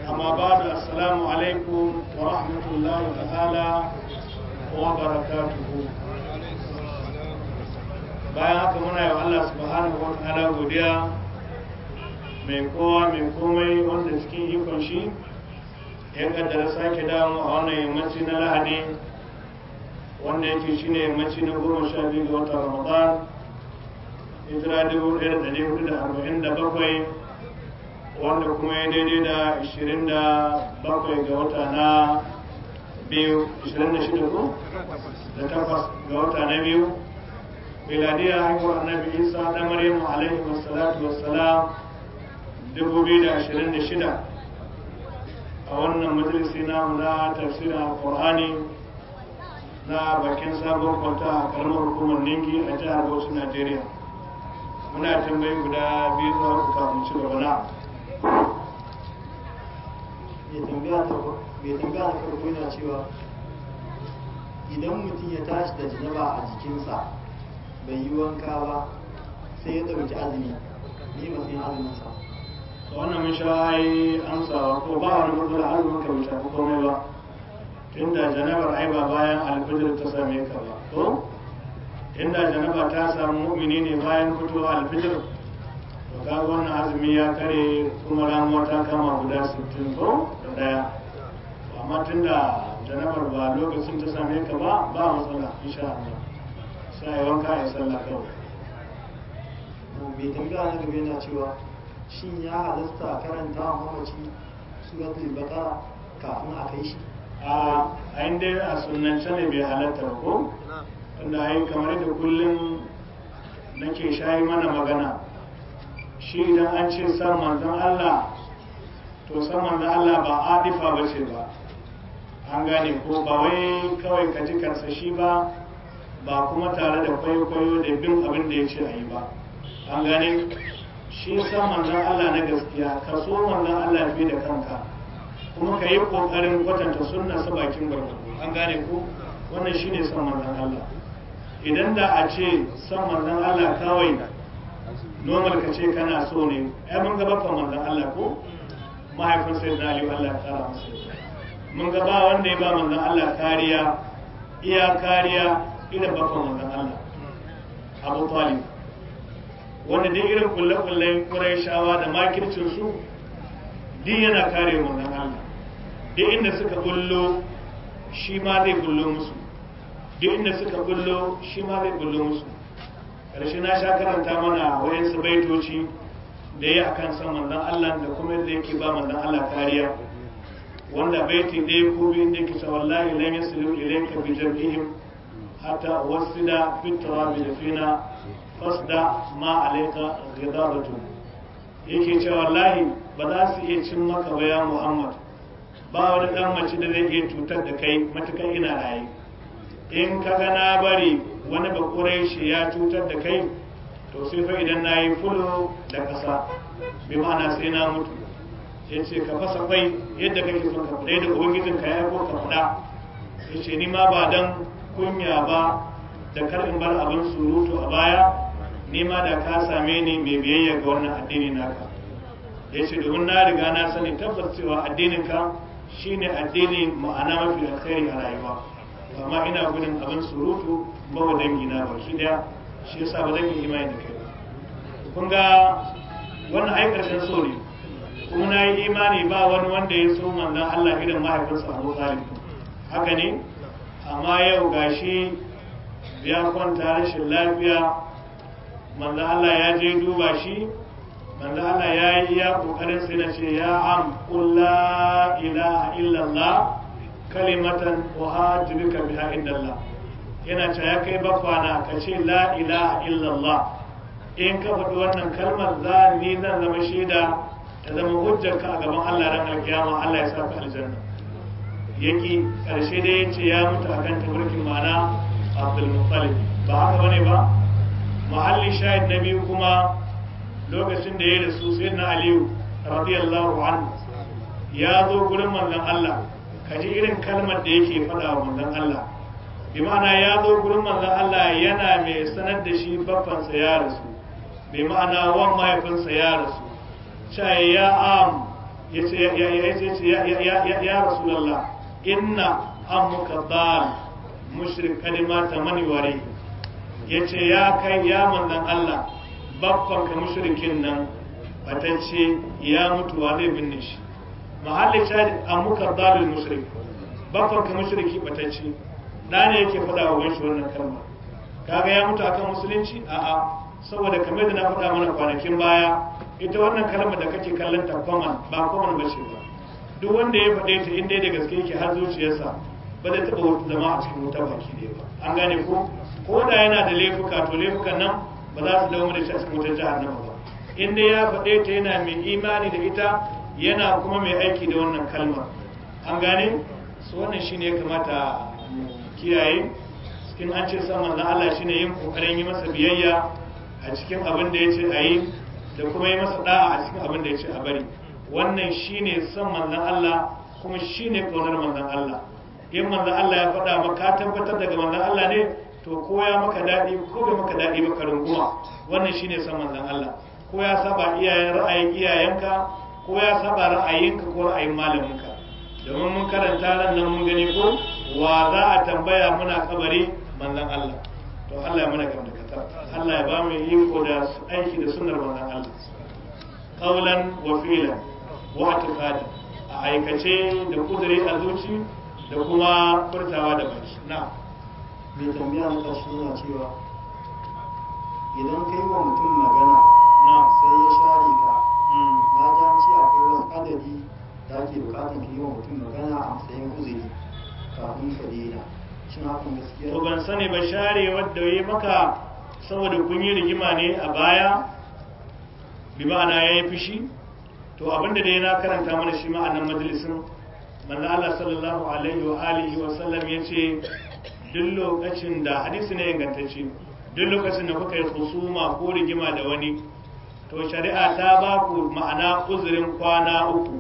أما بعد السلام عليكم ورحمة الله تعالى وبركاته bayan haka muna yi wa Allah subhanahu wa ta'ala godiya mai kowa mai komai wanda cikin ikon shi ya kaddara sake damu a wannan yammaci na lahadi wanda yake shi ne yammaci na goma sha biyu ga watan ramadan hijira dubu ɗaya da ɗari hudu da arba'in da bakwai wanda kuma ya daidai da ashirin da bakwai ga wata na biyu ashirin da shida ko da takwas ga wata na biyu miladiyar haihuwar annabi isa da maryamu alaihi wassalatu wassalam dubu biyu da ashirin da shida a wannan majalisi namu na tafsirin alkur'ani na bakin sabon kwanta a karamar hukumar ningi a jihar bauchi najeriya muna tambayi guda biyu zuwa uku kafin ci gaba na mai tambaya ta farko yana cewa idan mutum ya tashi da janaba a jikinsa bai yi wanka ba sai ya ɗauki azumi ne matsayin azuminsa wannan mun sha yi amsawa ko ba wani matsala azumin ka bai shafi komai ba tunda janabar ai ba bayan alfijir ta same ka ba ko inda janaba ta samu mu'mini ne bayan fitowa alfijir to ka wannan azumi ya kare kuma ramuwa ta kama guda 60 ko da daya amma tunda janabar ba lokacin ta same ka ba ba matsala insha Allah sai wanka ya sallah kawai mai tambaya na gaba yana cewa shin ya halasta karanta wa mamaci suratul baqara kafin a kai shi a ayin dai a sunance ne bai halatta ba ko tunda ai kamar da kullum nake shayi mana magana shi idan an ce san manzon Allah to san manzon Allah ba adifa ba ce ba an gane ko ba wai kawai ka ji karsashi ba ba kuma tare da kwaikwayo da bin abin da ya ce a yi ba an gane shi san manzon Allah na gaskiya ka so manzon Allah fi da kanka kuma ka yi ƙoƙarin kwatanta sunna sa bakin gwargwado an gane ko wannan shine san manzon Allah idan da a ce san manzon Allah kawai normal ka ce kana so ne ai mun ga bakon manzon Allah ko mahaifin sai da Ali Allah ya kara masa mun ga ba wanda ya ba manzon Allah kariya iya kariya irin bakon manzon Allah Abu Talib wanda duk irin kulle-kullen Qurayshawa da makircin su duk yana kare manzon Allah duk inda suka bullo shi ma zai bullo musu duk inda suka bullo shi ma zai bullo musu ƙarshe na sha karanta mana wayansu baitoci da ya akan san manzon Allah da kuma yadda yake ba manzon Allah kariya wanda baiti ɗaya ko biyu da yake cewa wallahi lan yasilu ilayka bi jam'ihim hatta wasida fi turabi da fina fasda ma alayka ghidabatu yake cewa wallahi ba za su iya cin maka ba ya Muhammad ba wani dan mace da zai iya cutar da kai matukan ina raye in ka ga na bari wani bakurai shi ya cutar da kai to sai fa idan na yi fulo da ƙasa bi ma'ana sai na mutu ya ce ka fasa kwai yadda kake son ka fada da ubangijin ka ya ko ka fada ya ce ni ma ba dan kunya ba da kar in bar abin surutu a baya ni ma da ka same ni mai biyayya ga wannan addini naka ya ce domin na riga na sani tabbas cewa addinin ka shine addini ma'ana mafi alkhairi a rayuwa amma ina gudun abin surutu ba wa dangi na baki daya shi yasa ba zan yi imani da kai ba kun ga wannan ai karshen so ne kuma na yi imani ba wani wanda ya so manzon Allah irin mahaifinsa Abu Talib haka ne amma yau gashi ya kwanta rashin lafiya manzon Allah ya je duba shi manzo Allah ya yi iya kokarin sai na ce ya am qul la ilaha illallah kalimatan uhajjuka biha indallah yana ce ya kai bakwana ka ce la ilaha illallah in ka faɗi wannan kalmar za ni zan zama shaida ta zama hujjar ka a gaban Allah ran alkiyama Allah ya saka aljanna yaki karshe dai yace ya mutu akan tabarkin mana Abdul Muttalib ba haka bane ba mahallin shahid na biyu kuma lokacin da ya rasu sai na aliyu radiyallahu anhu ya zo gurin manzon Allah kaji irin kalmar da yake faɗa wa manzon Allah bi ma'ana ya zo gurin manzon Allah yana mai sanar da shi baffansa ya rasu bi ma'ana wan mahaifinsa ya rasu cewa ya am yace ya ya ya ya ya ya rasulullah inna ammuka dal mushrik kalima ta mani ware yace ya kai ya manzon Allah babban ka mushrikin nan batacce ya mutu wa zai binne shi mahallin shahid ammuka dal mushrik babban ka mushriki batacce da ne yake faɗa wa gaishe wannan kalma kaga ya mutu akan musulunci a'a saboda kamar da na faɗa mana kwanakin baya ita wannan kalmar da kake kallon ta common ba common ba ce ba duk wanda ya faɗe ta inda da gaske yake har zuciyarsa ba zai taɓa zama a cikin wuta baki ɗaya ba an gane ko ko da yana da laifuka to laifukan nan ba za su dawo da shi a cikin wutar jahannama ba inda ya faɗe ta yana mai imani da ita yana kuma mai aiki da wannan kalmar an gane su wannan shine ya kamata mu kiyaye in an ce san manzon Allah shine yin kokarin yi masa biyayya a cikin abin da yace a yi da kuma yi masa da'a a cikin abin da yace a bari wannan shine san manzon Allah kuma shine kaunar manzon Allah in manzon Allah ya faɗa maka tabbatar daga manzon Allah ne to ko ya maka daɗi ko bai maka daɗi ba ka runguma wannan shine san manzon Allah ko ya saba iyayen ra'ayin iyayenka ko ya saba ra'ayinka ko ra'ayin malaminka domin mun karanta ran nan mun gani ko wa za a tambaya muna kabari manzan Allah to Allah ya mana gamda katar Allah ya ba mu iko da aiki da sunnar manzan Allah qawlan wa fi'lan wa i'tiqad a aikace da kudure a zuci da kuma furtawa da baki na mai tambaya na ƙarshe yana cewa idan kai wa mutum magana na sai ya share ka mm. na ji an ce akwai wasu adadi da ake bukatar ka yi wa mutum magana a matsayin uzuri kafin ka daina shin hakan gaskiya to ban sani ba share wadda yi maka saboda kun yi rigima ne a baya bi ma'ana ya yi fushi to abinda dai na karanta mana shi ma'anan majalisin manzo Allah sallallahu alaihi wa alihi wa sallam yace duk lokacin da hadisi ne ingantacce duk lokacin da kuka yi husuma ko rigima da wani to shari'a ta ba ku ma'ana uzurin kwana uku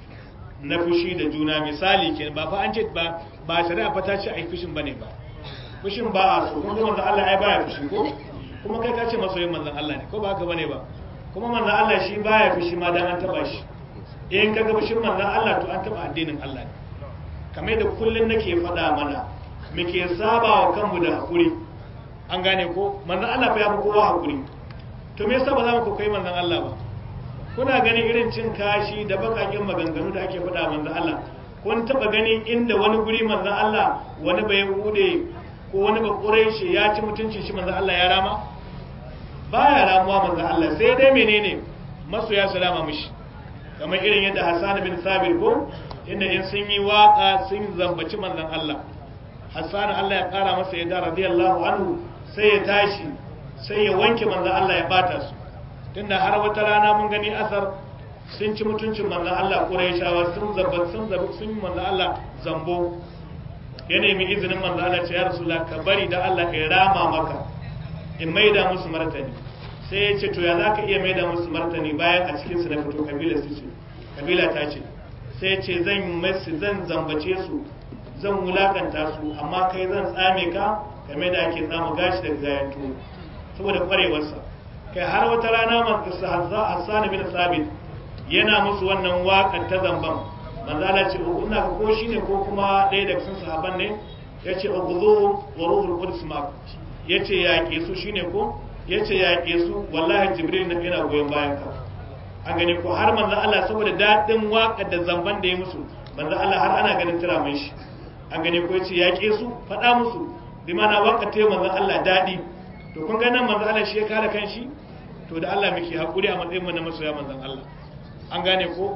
na fushi da juna misali ke ba fa an ce ba ba shari'a fa ta ce ai fushin bane ba fushin ba a so kuma manzon Allah ai baya fushi ko kuma kai ka ce masoyin manzon Allah ne ko ba haka bane ba kuma manzon Allah shi baya fushi ma dan an taba shi in ka ga fushin manzon Allah to an taba addinin Allah ne kamar da kullun nake faɗa mana muke saba wa kanmu da hakuri an gane ko manzon Allah fa ya fi kowa hakuri to me yasa ba za mu koyi manzon Allah ba kuna ganin irin cin kashi da bakakin maganganu da ake faɗa manzon Allah kun taba ganin inda wani guri manzon Allah wani bai bude ko wani ba quraishi ya ci mutuncin shi manzon Allah ya rama baya ramuwa manzon Allah sai dai menene masoya salama mishi kamar irin yadda Hassan bin Sabir ko inda in sun yi waka sun zambaci manzon Allah Hassan Allah ya kara masa yadda radiyallahu anhu sai ya tashi sai ya wanke manzon Allah ya bata su tunda har wata rana mun gani asar sun ci mutuncin manzon Allah Qurayshawa sun zabba sun zabba sun yi manzon Allah zambo ya nemi izinin manzon Allah ce ya Rasulullah ka bari da Allah ya rama maka in maida musu martani sai ya ce to ya zaka iya maida musu martani bayan a cikin su na fito kabila su ce kabila ta ce sai ya ce zan masu zan zambace su zan wulakanta su amma kai zan tsame ka kamar da ake tsama gashi daga gayan tuwo saboda kwarewarsa kai har wata rana masu Hassan bin Sabit yana musu wannan waƙar ta zamban manzala ce ina ga ko shine ko kuma ɗaya daga cikin sahaban ne yace ughzu wa ruhul qudus ma yace yaƙe su shine ko yace yaƙe su wallahi jibril na yana goyon bayan ka an gani ko har manzo Allah saboda dadin waƙar da zamban da ya musu manzo Allah har ana ganin tura mai shi an gani ko yace yaƙe su faɗa musu bi mana waƙar ta manzo Allah dadi to kun ga nan manzo Allah shi ya kare kanshi to da Allah muke hakuri a matsayin mu na masoya manzon Allah an gane ko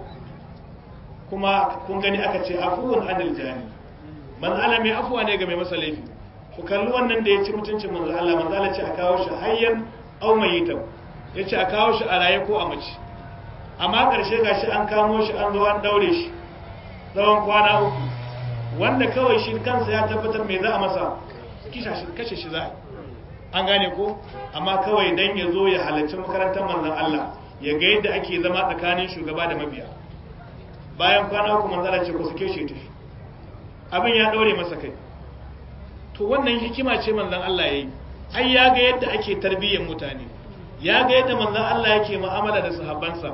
kuma kun gani aka ce afuwan anil jani manzo Allah mai afuwa ne ga mai masa laifi ku kalli wannan da ya ci mutuncin manzo Allah manzo Allah ce a kawo shi hayyan aw mayitan yace a kawo shi a raye ko a mace amma karshe gashi an kamo shi an zo an daure shi tsawon kwana uku wanda kawai shi kansa ya tabbatar me za a masa kashe shi za a an gane ko amma kawai dan ya zo ya halarci makarantar manzon Allah ya ga yadda ake zama tsakanin shugaba da mabiya bayan kwana uku manzon Allah ce ku suke shi tafi abin ya daure masa kai to wannan hikima ce manzon Allah yayi ai ya ga yadda ake tarbiyyar mutane ya ga yadda manzon Allah yake mu'amala da sahabbansa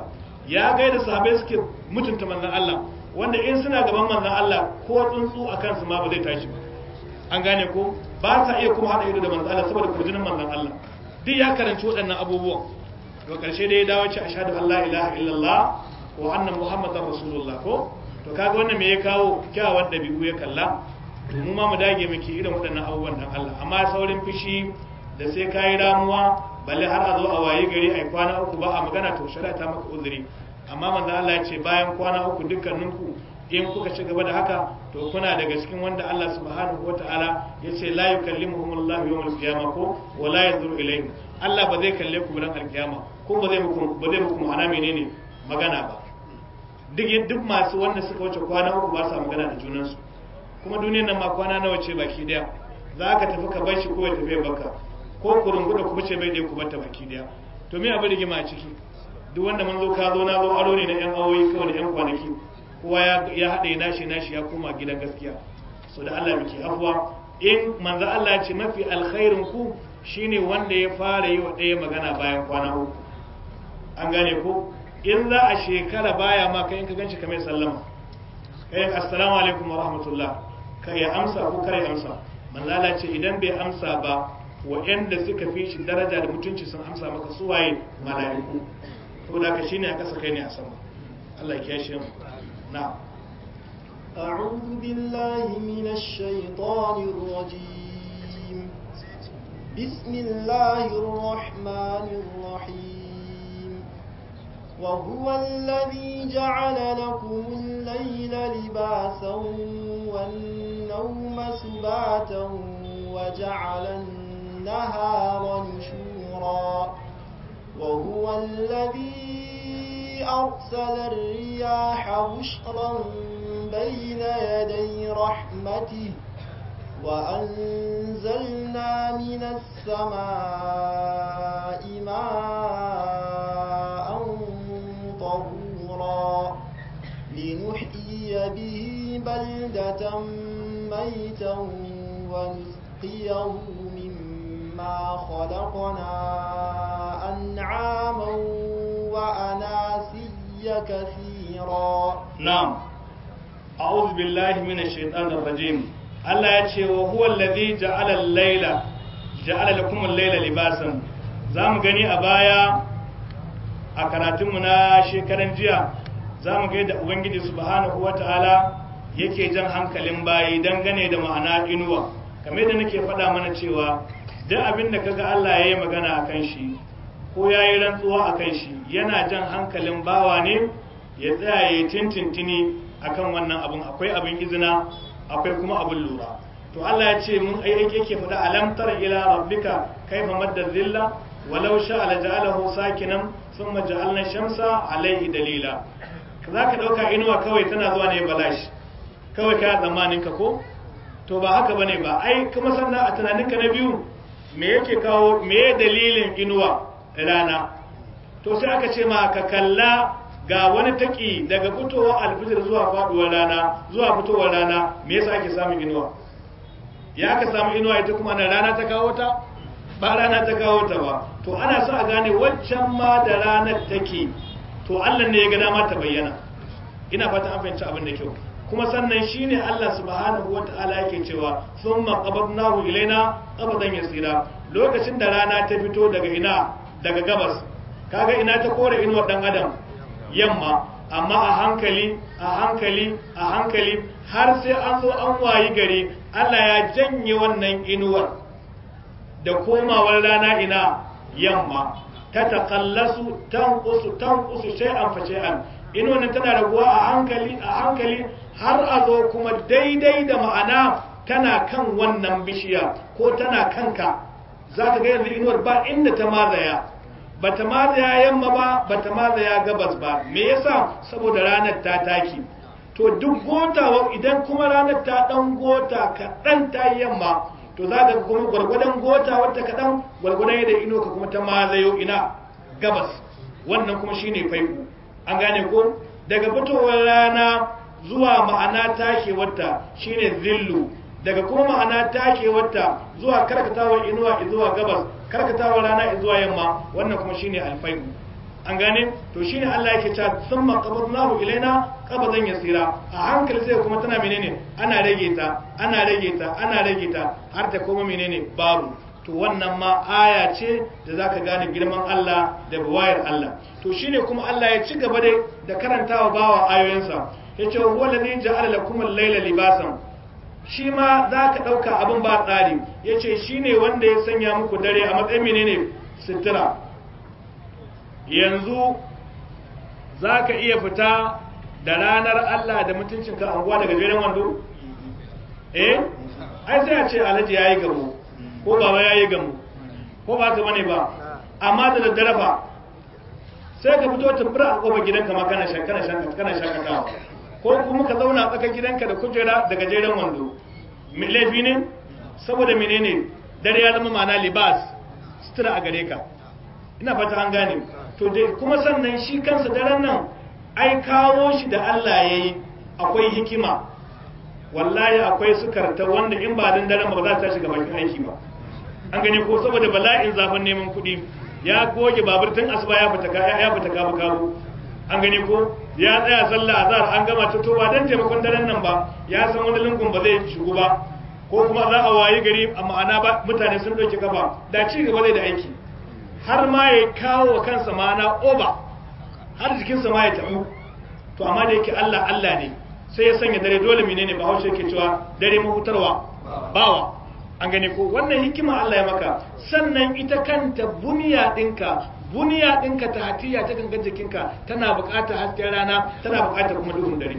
ya gaida sahabbai suke mutunta manzon Allah wanda in suna gaban manzon Allah ko tsuntsu a kansu ma ba zai tashi ba an gane ko ba sa iya kuma hada ido da manzon Allah saboda kurjinin manzon Allah duk ya karanci waɗannan abubuwan to karshe dai ya dawo ce ashhadu an la ilaha illallah wa anna muhammadar rasulullah ko to kaga wannan me ya kawo kyawawan dabi'u ya kalla to mu ma mu dage muke irin waɗannan abubuwan dan Allah amma saurin fushi da sai kayi ramuwa balle har a zo a waye gari ai kwana uku ba a magana to shari'a ta maka uzuri amma manzo Allah ya ce bayan kwana uku dukkaninku in kuka ci gaba da haka to kuna daga cikin wanda Allah subhanahu wataala ya ce la yukallimuhumullahu yawmal qiyamah ko wa la yanzuru ilayhim Allah ba zai kalle ku ran alkiyama ko ba zai muku ba zai muku ma'ana menene magana ba duk duk masu wanda suka wuce kwana uku ba sa magana da junansu kuma duniyar nan ma kwana nawa ce baki daya za ka tafi ka bar shi ko ya tafi baka ko kurunguda ku bace bai dai ku bata baki daya to me abin rigima a ciki duk wanda mun zo ka zo na zo aro ne na yan awoyi kawai da yan kwanaki kowa ya haɗe nashi nashi ya koma gidan gaskiya so da Allah muke afuwa in manzo Allah ce mafi alkhairin ku shine wanda ya fara yi wa ɗaya magana bayan kwana uku an gane ko in za a shekara baya ma kai in ka ganshi kamar sallama kai assalamu alaikum wa rahmatullah kai ya amsa ko kare amsa manzo Allah ce idan bai amsa ba waɗanda suka fi shi daraja da mutunci sun amsa maka suwaye mala'iku saboda ka shine a ƙasa kai ne a sama Allah ya kiyashe mu نعم أعوذ بالله من الشيطان الرجيم بسم الله الرحمن الرحيم وهو الذي جعل لكم الليل لباسا والنوم سباتا وجعل النهار نشورا وهو الذي أرسل الرياح بشرا بين يدي رحمته وأنزلنا من السماء ماء طهورا لنحيي به بلدة ميتا ونسقيه مما خلقنا أنعاما وأناسيا كثيرا نعم أعوذ بالله من الشيطان الرجيم Allah ya ce wa huwa allazi ja'ala al-laila ja'ala lakum al-laila libasan zamu gani a baya a karatun mu na shekaran jiya zamu ga yadda ubangiji subhanahu wata'ala yake jan hankalin bayi dangane da ma'ana inuwa kamar yadda nake faɗa mana cewa duk abin da kaga Allah ya yi magana akan shi ko ya yi rantsuwa akan shi yana jan hankalin bawa ne ya tsaya ya tintintini akan wannan abun akwai abin izina akwai kuma abin lura to Allah ya ce mun ai yake faɗa alam tara ila rabbika kaifa madda zilla walau sha la ja'alahu sakinan thumma ja'alna shamsa alayhi dalila zaka dauka inuwa kawai tana zuwa ne balash kawai ka zamanin ka ko to ba haka bane ba ai kuma sannan a tunaninka na biyu me yake kawo me dalilin inuwa rana to sai aka ce ma ka kalla ga wani taki daga fitowar alfijir zuwa faduwar rana zuwa fitowar rana me yasa ake samun inuwa ya aka samu inuwa ita kuma na rana ta kawo ta ba rana ta kawo ta ba to ana so a gane waccan ma da ranar take to Allah ne ya ga dama ta bayyana ina fata an fahimci abin da kyau kuma sannan shine Allah subhanahu wataala yake cewa thumma qabadnahu ilaina qabadan yasira lokacin da rana ta fito daga ina daga gabas kaga ina ta kore inuwar dan adam yamma amma a hankali a hankali a hankali har sai an zo an wayi gari Allah ya janye wannan inuwar da komawar rana ina yamma ta takallasu tanqusu tanqusu shay'an fa shay'an inuwar tana raguwa a hankali a hankali har a zo kuma daidai da ma'ana tana kan wannan bishiya ko tana kanka za ka ga yanzu inuwar ba inda ta mazaya bata mazaya yamma ba bata mazaya gabas ba me yasa saboda ranar ta taki to duk gotawa idan kuma ranar ta dan gota kaɗan ta yamma to za ka kuma gwargwadon gota wata kaɗan gwargwadon yadda ino ka kuma ta mazayo ina gabas wannan kuma shine faiku an gane ko daga fitowar rana zuwa ma'ana takewarta shine zillu daga kuma ma'ana takewarta zuwa karkatawar inuwa zuwa gabas karkatawar rana zuwa yamma wannan kuma shine alfai'u an gane to shine Allah yake cewa thumma qabadnahu ilaina qabadan yasira a hankali sai kuma tana menene ana rage ta ana rage ta ana rage ta har ta koma menene babu to wannan ma aya ce da zaka gane girman Allah da buwayar Allah to shine kuma Allah ya ci gaba dai da karantawa bawa ayoyinsa yace huwa alladhi ja'ala lakum al-layla libasan shi ma zaka dauka abin ba tsari yace shine wanda ya sanya muku dare a matsayin menene sitira yanzu za ka iya fita da ranar Allah da mutuncinka anguwa daga jeren wando? eh? ai sai a ce alhaji ya yi gamu ko baba ya yi gamu ko ba ka bane ba amma da daddare ba sai ka fito tumbura a kofar gidanka ma kana shakatawa ko kuma ka zauna a tsakar gidanka da kujera daga jeren wando laifi ne saboda menene dare ya zama ma'ana libas sutura a gare ka ina fata an gane to dai kuma sannan shi kansa daren nan ai kawo shi da Allah ya yi akwai hikima wallahi akwai sukarta wanda in ba dan daren ba za ta shiga bakin aiki ba an gani ko saboda bala'in zafin neman kuɗi ya goge babur tun asuba ya fita ya fita kabu kabu an gani ko ya tsaya sallah azhar an gama ta to ba dan taimakon daren nan ba ya san wani lungun ba zai shigo ba ko kuma za a wayi gari a ma'ana ba mutane sun ɗauki kafa da ci gaba zai da aiki har ma ya kawo wa kansa ma'ana oba har jikinsa ma ya tabu to amma da yake Allah Allah ne sai ya sanya dare dole menene ba haushe yake cewa dare mahutarwa bawa an gane ko wannan hikima Allah ya maka sannan ita kanta buniya dinka buniya dinka ta hatiya ta gangan jikinka tana buƙatar hasken rana tana buƙatar kuma duhun dare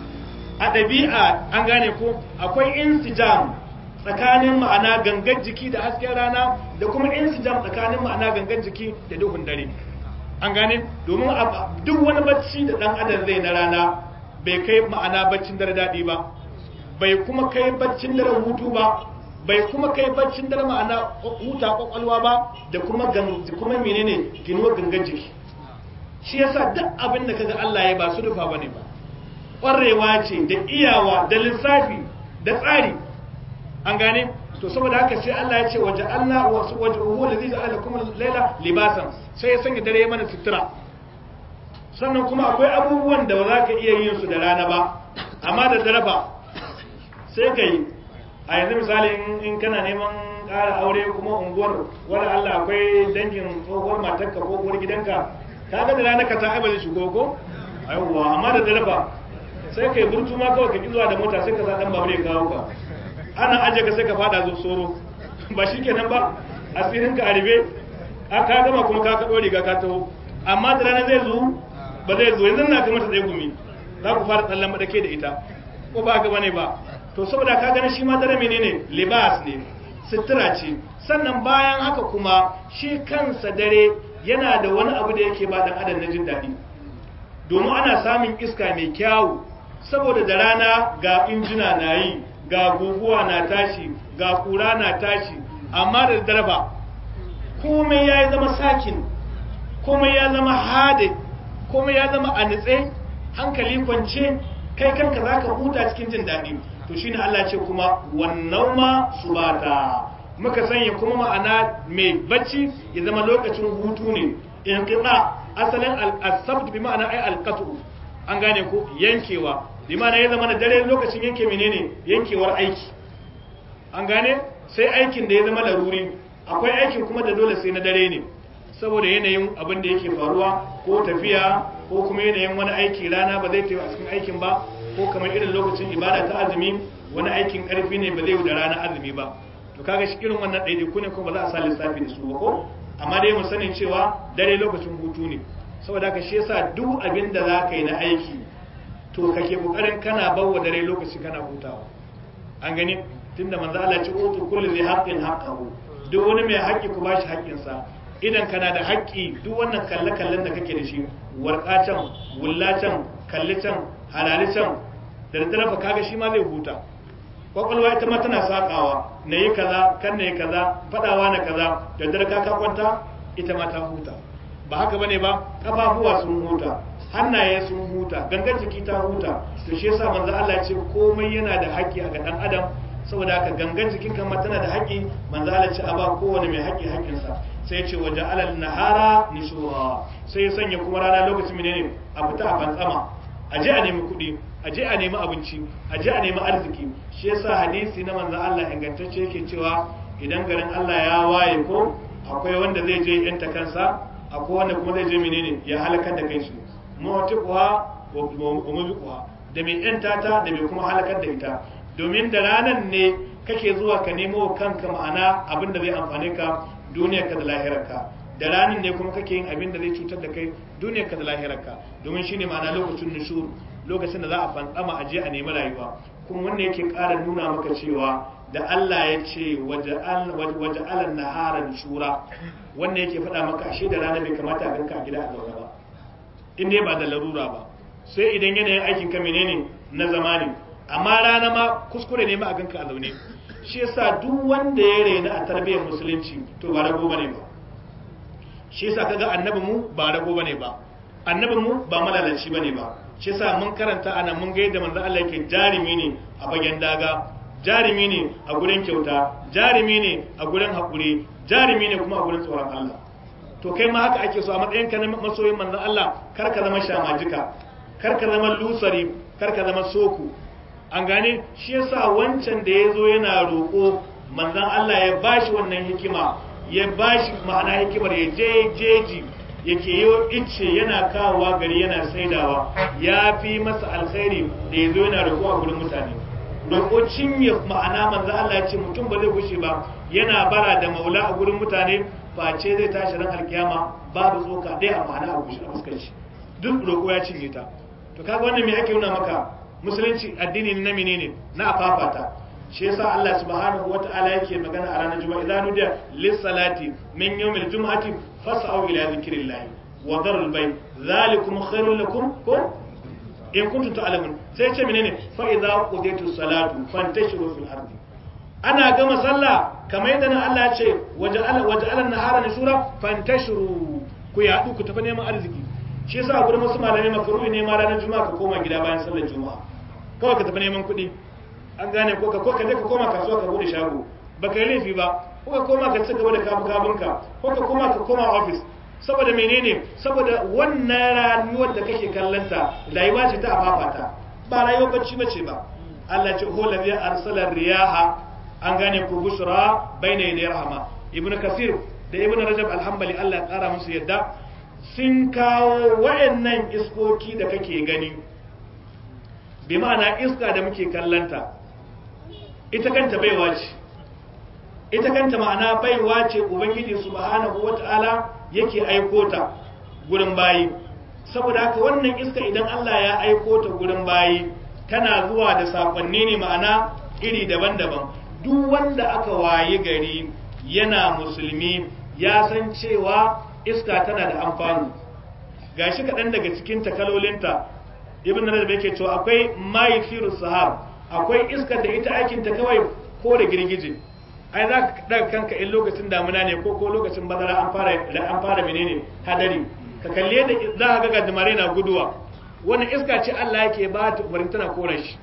a ɗabi'a an gane ko akwai insijam tsakanin ma'ana gangan jiki da hasken rana da kuma insijam tsakanin ma'ana gangan jiki da duhun dare an gane domin duk wani bacci da dan adam zai na rana bai kai ma'ana baccin dare daɗi ba bai kuma kai baccin dare hutu ba bai kuma kai baccin dare ma'ana huta kwakwalwa ba da kuma kuma menene ginuwar gangan jiki shi yasa duk abin da kaga Allah ya ba su rufa bane ba ƙwarewa ce da iyawa da lissafi da tsari an gane to saboda haka sai Allah ya ce waje Allah wasu waje huwa da zai ja'ala kuma laila libasan sai ya sanya dare mana sutura sannan kuma akwai abubuwan da ba za ka iya yin su da rana ba amma da dare ba sai ka yi a yanzu misali in kana neman ƙara aure kuma unguwar wani Allah akwai dangin tsohuwar matarka ko uwar gidanka ka ga da rana ka ta aiba zai shigo ko aiwa amma da dare ba sai ka yi burtu ma kawai ka ki zuwa da mota sai ka sa dan babur ya kawo ka ana aje ka sai ka fada zo soro ba shi kenan ba asirin ka aribe ka gama kuma ka kaɗo riga ka taho amma da rana zai zo ba zai zo yanzu na ka mata tsaye gumi za ku fara tsallan madake da ita ko ba ga bane ba to saboda ka gani shi ma dare menene libas ne sutura ce sannan bayan haka kuma shi kansa dare yana da wani abu da yake ba dan adam na jin daɗi domin ana samun iska mai kyawu saboda da rana ga injina na yi ga guguwa na tashi ga kura na tashi amma da darba komai ya zama sakin komai ya zama hade komai ya zama a nitse hankali kwance kai kanka za ka huta cikin jin daɗi to shine Allah ce kuma wannan ma subata muka sanya kuma ma'ana mai bacci ya zama lokacin hutu ne in kiɗa asalin al-sabt bi ma'ana ai al-qat'u an gane ko yankewa bi ma'ana ya zama da dare lokacin yanke menene yankewar aiki an gane sai aikin da ya zama laruri akwai aikin kuma da dole sai na dare ne saboda yanayin abin da yake faruwa ko tafiya ko kuma yanayin wani aiki rana ba zai tafi a cikin aikin ba ko kamar irin lokacin ibada ta azumi wani aikin karfi ne ba zai da rana azumi ba to kaga shi irin wannan ɗaiɗaiku ne kuma ba za a sa lissafi da su ba ko amma dai mu sanin cewa dare lokacin hutu ne saboda haka shi yasa duk abin da za ka yi na aiki to kake kokarin kana bawa dare lokaci kana hutawa an gani tunda manzo Allah ya ce utu kullu zai haqqin haqqahu duk wani mai haƙƙi ku bashi haƙƙinsa idan kana da haƙƙi duk wannan kalle-kallen da kake da shi warƙa can wulla can kalli can halali can da daddare fa kaga shi ma zai huta kwakwalwa ita ma tana sakawa na yi kaza kan na yi kaza faɗawa na kaza da daddare ka kwanta ita ma ta huta ba haka bane ba kafafuwa sun huta hannaye sun huta gangan jiki ta huta to shi yasa manzo Allah ya ce komai yana da haƙƙi a ga dan adam saboda haka gangan jikin kan ma tana da haƙƙi manzo Allah ce a ba kowane mai haƙƙi haƙƙinsa sai ya ce waje alal nahara nishura sai ya sanya kuma rana lokacin menene a fita a fantsama a je a nemi kuɗi a je a nemi abinci a je a nemi arziki shi yasa hadisi na manzon Allah ingantacce yake cewa idan garin Allah ya waye ko akwai wanda zai je yanta kansa akwai wanda kuma zai je menene ya halakar da kai su mutuwa wa mubiquha da mai yanta ta da mai kuma halakar da ita domin da ranan ne kake zuwa ka nemo kanka ma'ana abin da zai amfane ka duniyarka da lahirarka da ranan ne kuma kake yin abin da zai cutar da kai duniyarka da lahirarka domin shine ma'ana lokacin nushur lokacin da za a fantsama a je a nemi rayuwa kuma wanda yake ƙara nuna maka cewa da Allah ya ce waje alan naharan shura wanda yake faɗa maka ashe da rana bai kamata a ganka a gida a zaune ba in dai ba da larura ba sai idan yanayin aikin ka menene na zamani amma rana ma kuskure ne ma a ganka a zaune shi yasa duk wanda ya raina a tarbiyyar musulunci to ba rago bane ba shi yasa kaga annabi mu ba rago bane ba annabi mu ba malalaci bane ba shi yasa mun karanta ana mun ga yadda manzo Allah yake jarimi ne a bagen daga jarimi ne a gurin kyauta jarimi ne a gurin hakuri jarimi ne kuma a gurin tsoron Allah to kai ma haka ake so a matsayin ka na masoyin manzon Allah kar ka zama shamajika kar ka zama lusari kar ka zama soku an gane shi yasa wancan da ya zo yana roƙo manzon Allah ya bashi wannan hikima ya bashi ma'ana hikimar ya je jeji yake yi ice yana kawowa gari yana saidawa ya fi masa alkhairi da ya zo yana roƙo a gurin mutane roƙo cinye ma'ana manzo Allah ya ce mutum ba zai gushe ba yana bara da maula a gurin mutane face zai tashi ran alkiyama babu tsoka dai a ma'ana a gushe a fuskar shi duk roƙo ya cinye ta to kaga wannan me ake nuna maka musulunci addini na menene na afafata shi yasa Allah subhanahu wata'ala yake magana a ranar juma'a idan nudiya lis salati min yawmil jum'ati fas'au ila dhikrillah wa dharul bay zalikum khairul lakum ko in kuntum ta'lamun sai ce menene fa idza qudiyatus salatu fantashiru fil ardi ana gama sallah kamar yadda nan Allah ya ce waja'ala waja'ala nahara nusura fantashiru ku yadu ku tafi neman arziki shi yasa gurin wasu malamai makaruhi ne ma ranar juma'a ka koma gida bayan sallar juma'a kawai ka tafi neman kuɗi an gane ko ka ko ka je ka koma kasuwa ka bude shago ba ka yi laifi ba ko ka koma ka ci gaba da kabu kabunka ko ka koma ka koma office saboda menene saboda wannan rayuwar da kake kallanta rayuwa ce ta afafata ba rayuwar bacci bace ba Allah ce huwa ladhi arsala riyaha an gane ku bushra bayna yaday rahama ibnu kasir da ibnu rajab alhambali Allah ya kara musu yadda sun kawo wayannan iskoki da kake gani bi ma'ana iska da muke kallanta ita kanta baiwa ce ita kanta ma'ana baiwa ce ubangiji subhanahu wata'ala yake aiko ta gurin bayi saboda haka wannan iska idan Allah ya aiko ta gurin bayi tana zuwa da sakonni ne ma'ana iri daban-daban duk wanda aka waye gari yana musulmi ya san cewa iska tana da amfani gashi kaɗan daga cikin takalolinta ibn rajab yake cewa akwai mayifiru sahab akwai iskar da ita aikin ta kawai ko da girgije ai za ka daga kanka in lokacin damuna ne ko ko lokacin bazara an fara an fara menene hadari ka kalle da za ka ga gajimare na guduwa wannan iska ce Allah yake ba ta umarin tana kora shi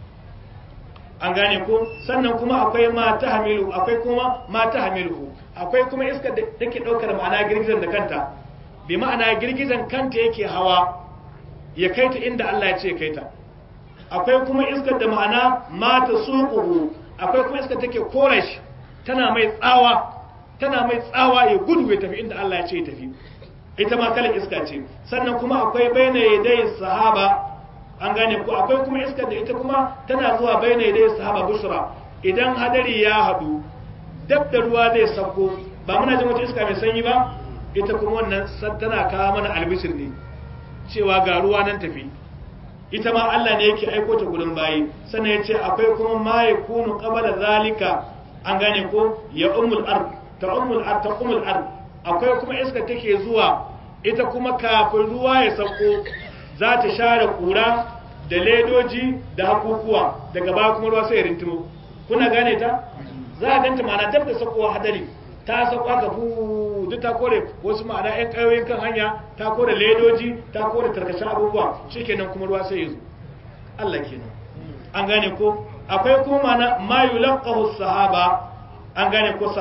an gane ko sannan kuma akwai mata hamilu akwai kuma mata hamilu akwai kuma iskar da take daukar ma'ana girgizan da kanta bi ma'ana girgizan kanta yake hawa ya kai ta inda Allah ya ce kai ta akwai kuma iskar da ma'ana mata suquhu akwai kuma iskar take kora shi tana mai tsawa tana mai tsawa ya gudu ya tafi inda Allah ya ce ya tafi ita ma kalan iska ce sannan kuma akwai baina yadai sahaba an gane ko akwai kuma iskar da ita kuma tana zuwa baina yadai sahaba bushra idan hadari ya hadu dab da ruwa zai sauko ba muna jin wata iska mai sanyi ba ita kuma wannan tana kawo mana albishir ne cewa ga ruwa nan tafi ita ma Allah ne yake aiko ta gurin bayi sannan ya ce akwai kuma ma yakunu qabala zalika an gane ko ya umul ard ta umul ard ta umul ard akwai kuma iska take zuwa ita kuma kafin ruwa ya sauko za ta share kura da ledoji da hakukuwa daga baya kuma ruwa sai ya rintimo kuna gane ta za a ganta ma'ana dab da saukowa hadari ta sauka ga fu duk ta kore wasu ma'ana yan ƙayoyin kan hanya ta kore ledoji ta kore tarkacen abubuwa shikenan kuma ruwa sai ya zo Allah kenan an gane ko akwai kuma mana ma yulaqahu sahaba an gane ko sahab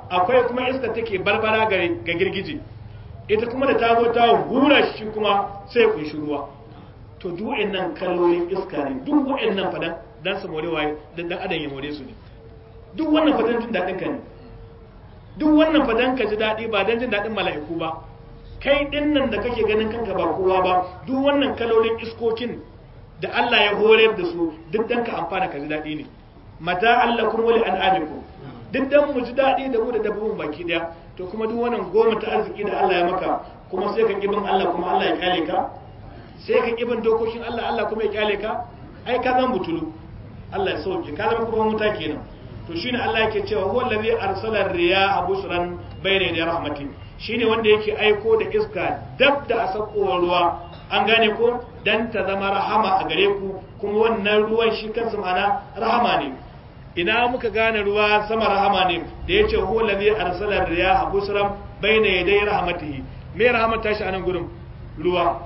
akwai kuma iska take barbara ga girgije ita kuma da ta zo ta hura shi kuma sai ya kunshi ruwa to duk wa'annan kalolin iska ne duk wa'annan fadan dan su more waye dan dan adam ya more su ne duk wannan fadan jin dadin ka ne duk wannan fadan ka ji dadi ba dan jin dadin mala'iku ba kai din nan da kake ganin kanka ba kowa ba duk wannan kalolin iskokin da Allah ya horar da su duk dan ka amfana ka ji dadi ne mata allakum wa li an'amikum duk dan mu ji dadi da mu da dabbobin baki daya to kuma duk wannan goma ta arziki da Allah ya maka kuma sai ka kibin Allah kuma Allah ya kyale ka sai ka kibin dokokin Allah Allah kuma ya kyale ka ai ka zan butulu Allah ya sauke ka zama kuma muta kenan to shine Allah yake cewa huwa allazi arsala riyaha bushran bayna da rahmati shine wanda yake aiko da iska dab da asakowar ruwa an gane ko dan ta zama rahama a gare ku kuma wannan ruwan shi kansa mana rahama ne ina muka gane ruwa sama rahama ne da yace huwa allazi arsala riyaha bushran bayna yaday rahmatihi me rahmata shi anan gurin ruwa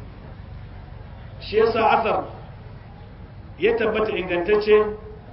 shi yasa asar ya tabbata ingantacce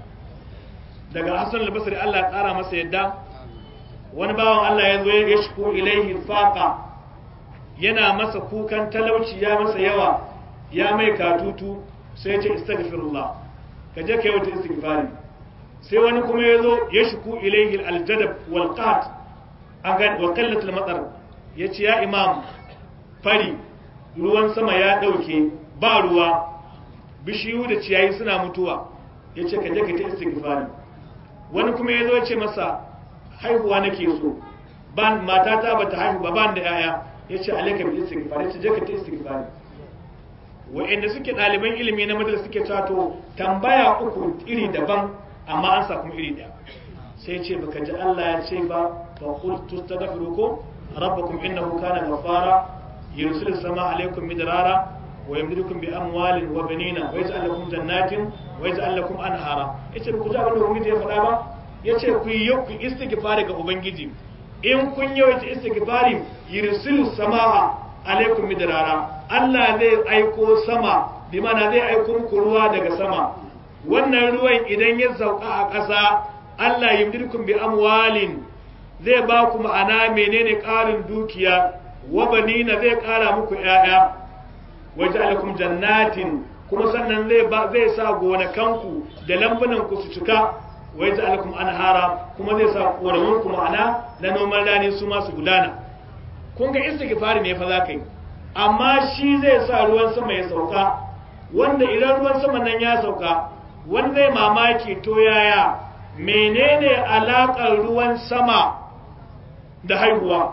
daga Hassan al-Basri Allah ya tsara masa yadda wani bawan Allah ya zo ya shiku ilaihi faqa yana masa kukan talauci ya masa yawa ya mai katutu sai ya ce istaghfirullah ka je kai wata istighfari sai wani kuma ya zo ya shiku ilaihi al-jadab wal qat an ga wa qallat al-matar yace ya imam fari ruwan sama ya dauke ba ruwa bishiyu da ciyayi suna mutuwa yace ka je ka ta istighfari wani kuma ya zo ya ce masa haihuwa nake so ban matata bata haihu ba ban da yaya yace alayka bil istighfar yace je ka ta istighfar wa'anda suke ɗaliban ilimi na madrasa suke cewa to tambaya uku iri daban amma an sa kuma iri daya sai ce baka ji Allah ya ce ba fa qul tastaghfiru ko rabbakum innahu kana ghaffara yursilu sama alaykum midrara wa yamdidukum bi amwalin wa banina wa yaj'al lakum jannatin wa yaj'al lakum anhara yace ku ji abin da ubangiji ya faɗa ba yace ku yi ku istighfari ga ubangiji in kun yawaita istighfari yursilu samaa alaikum midrara Allah zai aiko sama bi mana zai aiko muku ruwa daga sama wannan ruwan idan ya sauka a ƙasa Allah yimdirkum bi amwalin zai ba ku ma'ana menene ƙarin dukiya wa banina zai ƙara muku ƴaƴa waja'alakum jannatin kuma sannan zai ba zai sa gonakanku da lambunan ku su cika wa yaj'alakum anhara kuma zai sa koramun ku ma'ana na noman rani su ma su gudana kun ga istighfari ne fa za ka yi amma shi zai sa ruwan sama ya sauka wanda idan ruwan sama nan ya sauka wanda zai mamaki to yaya menene alakar ruwan sama da haihuwa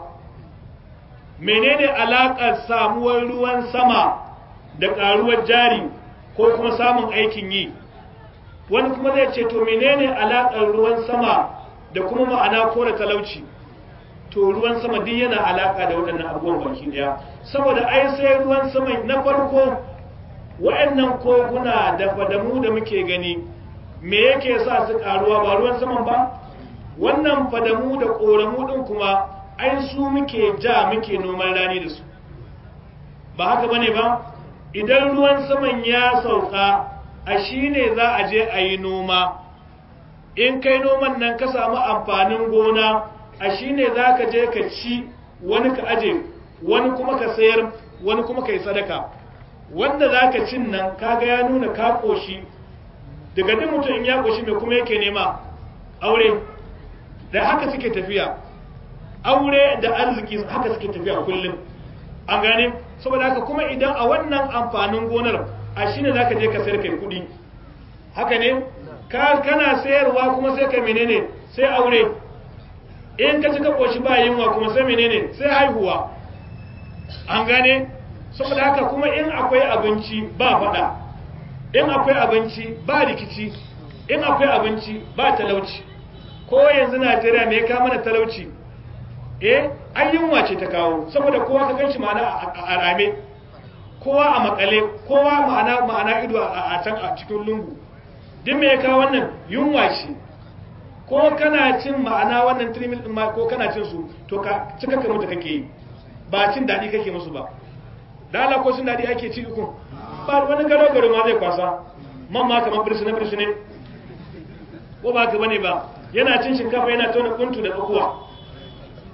menene alakar samuwar ruwan sama da karuwar jari ko kuma samun aikin yi wani kuma zai ce to menene alakar ruwan sama da kuma ma'ana kore talauci to ruwan sama duk yana alaka da waɗannan abubuwan baki daya saboda ai sai ruwan sama na farko waɗannan koguna da fadamu da muke gani me yake sa su karuwa ba ruwan saman ba wannan fadamu da ƙoramu ɗin kuma ai su muke ja muke noman rani da su ba haka bane ba idan ruwan saman ya sauka a shi ne za a je a yi noma in kai noman nan ka samu amfanin gona a shi ne za ka je ka ci wani ka aje wani kuma ka sayar wani kuma ka yi sadaka wanda za ka cin nan kaga ya nuna ka ƙoshi daga duk mutum in ya ƙoshi mai kuma yake nema aure da haka suke tafiya aure da arziki haka suke tafiya kullum an gane saboda haka kuma idan a wannan amfanin gonar a shi ne za ka je ka sayar kai kuɗi haka ne kana sayarwa kuma sai ka menene sai aure in ka ci ka ƙoshi ba yunwa kuma sai menene sai haihuwa an gane saboda haka kuma in akwai abinci ba faɗa in akwai abinci ba rikici in akwai abinci ba talauci ko yanzu najeriya me ya kawo mana talauci eh an yunwa ce ta kawo saboda kowa ka ganshi ma'ana a rame kowa a makale kowa ma'ana ma'ana ido a can a cikin lungu duk me ya kawo wannan yunwa ce ko kana cin ma'ana wannan trimil din ma ko kana cin su to ka cika ka mutu kake yi ba cin dadi kake musu ba da Allah ko cin dadi ake ci ku ba wani garo garo ma zai kwasa man ma kamar birsine birsine ko ba ka bane ba yana cin shinkafa yana tona kuntu da tsakuwa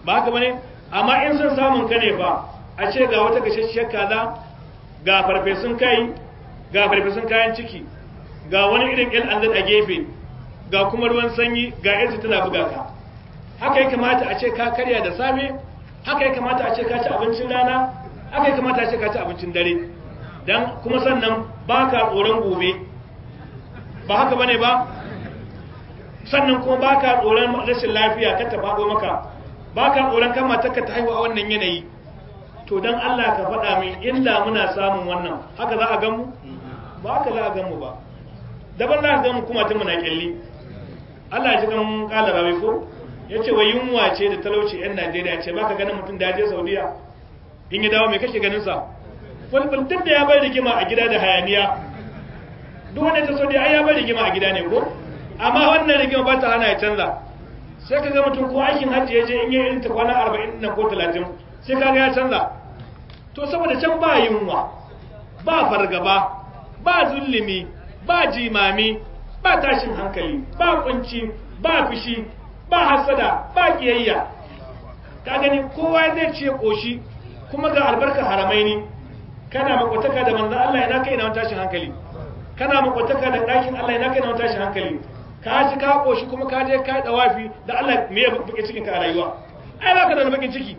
ba haka bane amma in son samun ka ne fa a ce ga wata gashashshiyar kaza ga farfesun kai ga farfesun kayan ciki ga wani irin yan anzad a gefe ga kuma ruwan sanyi ga yanzu tana buga ka haka ya kamata a ce ka karya da safe haka ya kamata a ce ka ci abincin rana haka ya kamata a ce ka ci abincin dare dan kuma sannan ba ka tsoron gobe ba haka bane ba sannan kuma ba ka tsoron rashin lafiya ka ta faɗo maka ba ka tsoron kan matarka ta haihu a wannan yanayi to don Allah ka faɗa min inda muna samun wannan haka za a gan mu ba haka za a gan mu ba daban za a gan mu kuma ta muna kyalli Allah ya ji kan kala rawi ko ya ce wa yunwa ce da talauci yan Najeriya ce ba ka ganin mutum da ya je Saudiya in ya dawo me kake ganin sa fulful duk da ya bai rigima a gida da hayaniya duk wanda ta Saudiya ai ya bai rigima a gida ne ko amma wannan rigima ba ta hana ya canza sai ka ga mutum ko aikin hajji ya je in yi irin ta kwana 40 nan ko 30 sai kaga ya canza to saboda can ba yunwa ba fargaba ba zulumi ba jimami ba tashin hankali ba kunci ba fushi ba hasada ba kiyayya ka gani kowa zai ce koshi kuma ga albarka haramai ne kana makwataka da manzan Allah ina kai na wani tashin hankali kana makwataka da ɗakin Allah ina kai na wani tashin hankali ka ji ka koshi kuma ka je ka dawafi da Allah me ya buke cikin ka a rayuwa ai ba ka da bakin ciki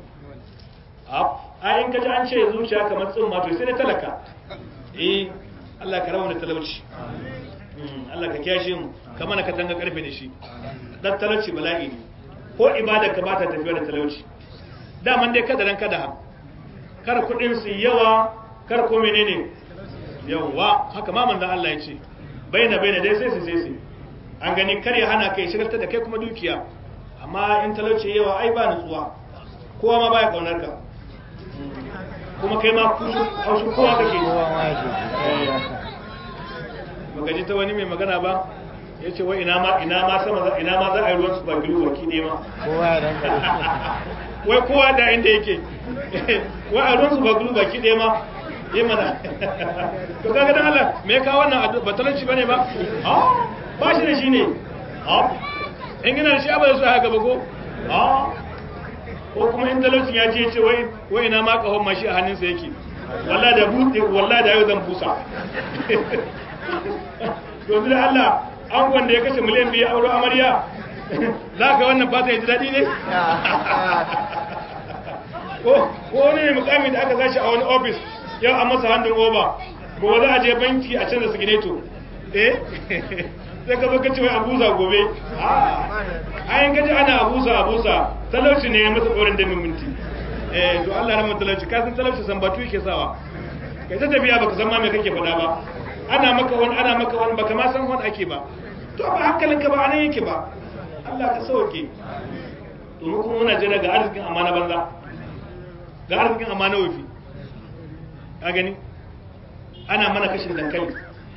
a in kaji an ce zuciya kamar tsumma to sai da talaka eh Allah ka rawa da talauci Allah ka kiyashe mu kamar ka tanga karfe da shi dan talauci bala'i ne ko ibada ka bata tafiya da talauci daman dai kada ran kada ha kar kudin su yawa kar ko menene yawa haka ma manzon Allah ya ce baina baina dai sai su sai su an gani kar ya hana kai shigarta da kai kuma dukiya amma in talauci yawa ai ba nutsuwa kowa ma baya kaunar ka kuma kai ma haushin kowa kake baka ji ta wani mai magana ba ya ce wai ina ma ina ma sama ina ma za a yi ruwan su ba gilu baki ne ma wai kowa da inda yake wai a ruwan su ba gilu baki ne ma yi mana to kaga dan Allah me ka wannan ba talauci bane ba ba shi da shi ne in gina da shi abada su haka ba ko ko kuma in talaucin ya ce ce wai wai ina ma kahon mashi a hannunsa yake wallahi da buɗe wallahi da yau zan busa domin da Allah an wanda ya kashe miliyan biyu auro amarya za ka wannan fata ya ji daɗi ne ko wani ne mukami da aka sashi a wani ofis yau a masa handin oba gobe za a je banki a canza sigineto eh sai ka zo ka ce wai abuza gobe a yin gaji ana abuza abuza talauci ne ya masa tsoron da minti eh to Allah na talauci ka san talauci san batu yake sawa kai ta tafiya baka san ma me kake faɗa ba ana maka wani ana maka wani baka ma san wani ake ba to ba hankalinka ba anan yake ba Allah ka sauke to mu kuma muna jira ga arzikin amana banza ga arzikin amana wafi ka gani ana mana kashin dankali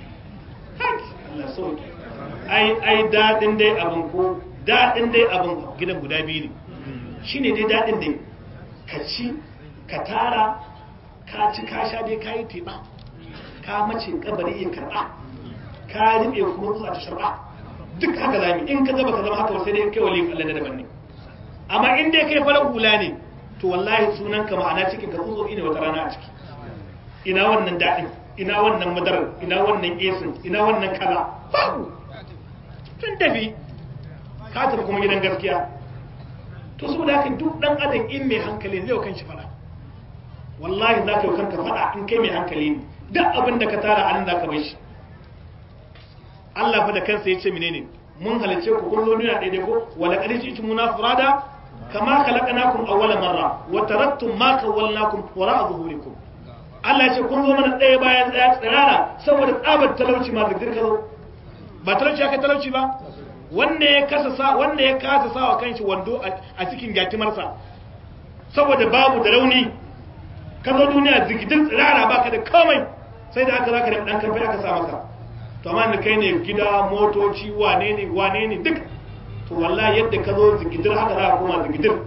Allah sauke ai ai dadin dai abin ko dadin dai abin gidan guda biyu ne shine dai dadin dai ka ci ka tara ka ci ka sha dai kayi teba ka mace kabari ya karba ka ribe kuma zuwa ta sharba duk haka zami in ka zaba ka zama haka sai dai kai wali Allah da daban ne amma in dai kai farar hula ne to wallahi sunan ka ma'ana cikin ka tsotso ne wata rana a ciki ina wannan dadin ina wannan madarar ina wannan esin ina wannan kaza babu tun tafi ka tafi kuma gidan gaskiya to saboda haka duk dan adam in mai hankali zai kan shi fada wallahi za ka yi kanka fada in kai mai hankali ne duk abin da ka tara anan za ka bai shi Allah fa da kansa ya ce menene mun halice ku kun zo duniya daidai ko wala qad ji'tumuna furada kama khalaqnakum awwala marra wa taraktum ma khawwalnakum wara'a zuhurikum Allah ya ce kun zo mana ɗaya bayan ɗaya tsirara saboda tsabar talauci ma zikir ka zo ba talauci aka talauci ba wanda ya kasa sa wanda ya kasa sawa kanshi wando a cikin gyatimarsa saboda babu da rauni ka zo duniya zikidin tsirara baka da komai sai da aka zaka da dan karfi aka sa maka to amma da kai ne gida motoci wane ne wane ne duk to wallahi yadda ka zo zikidir haka za ka koma zikidir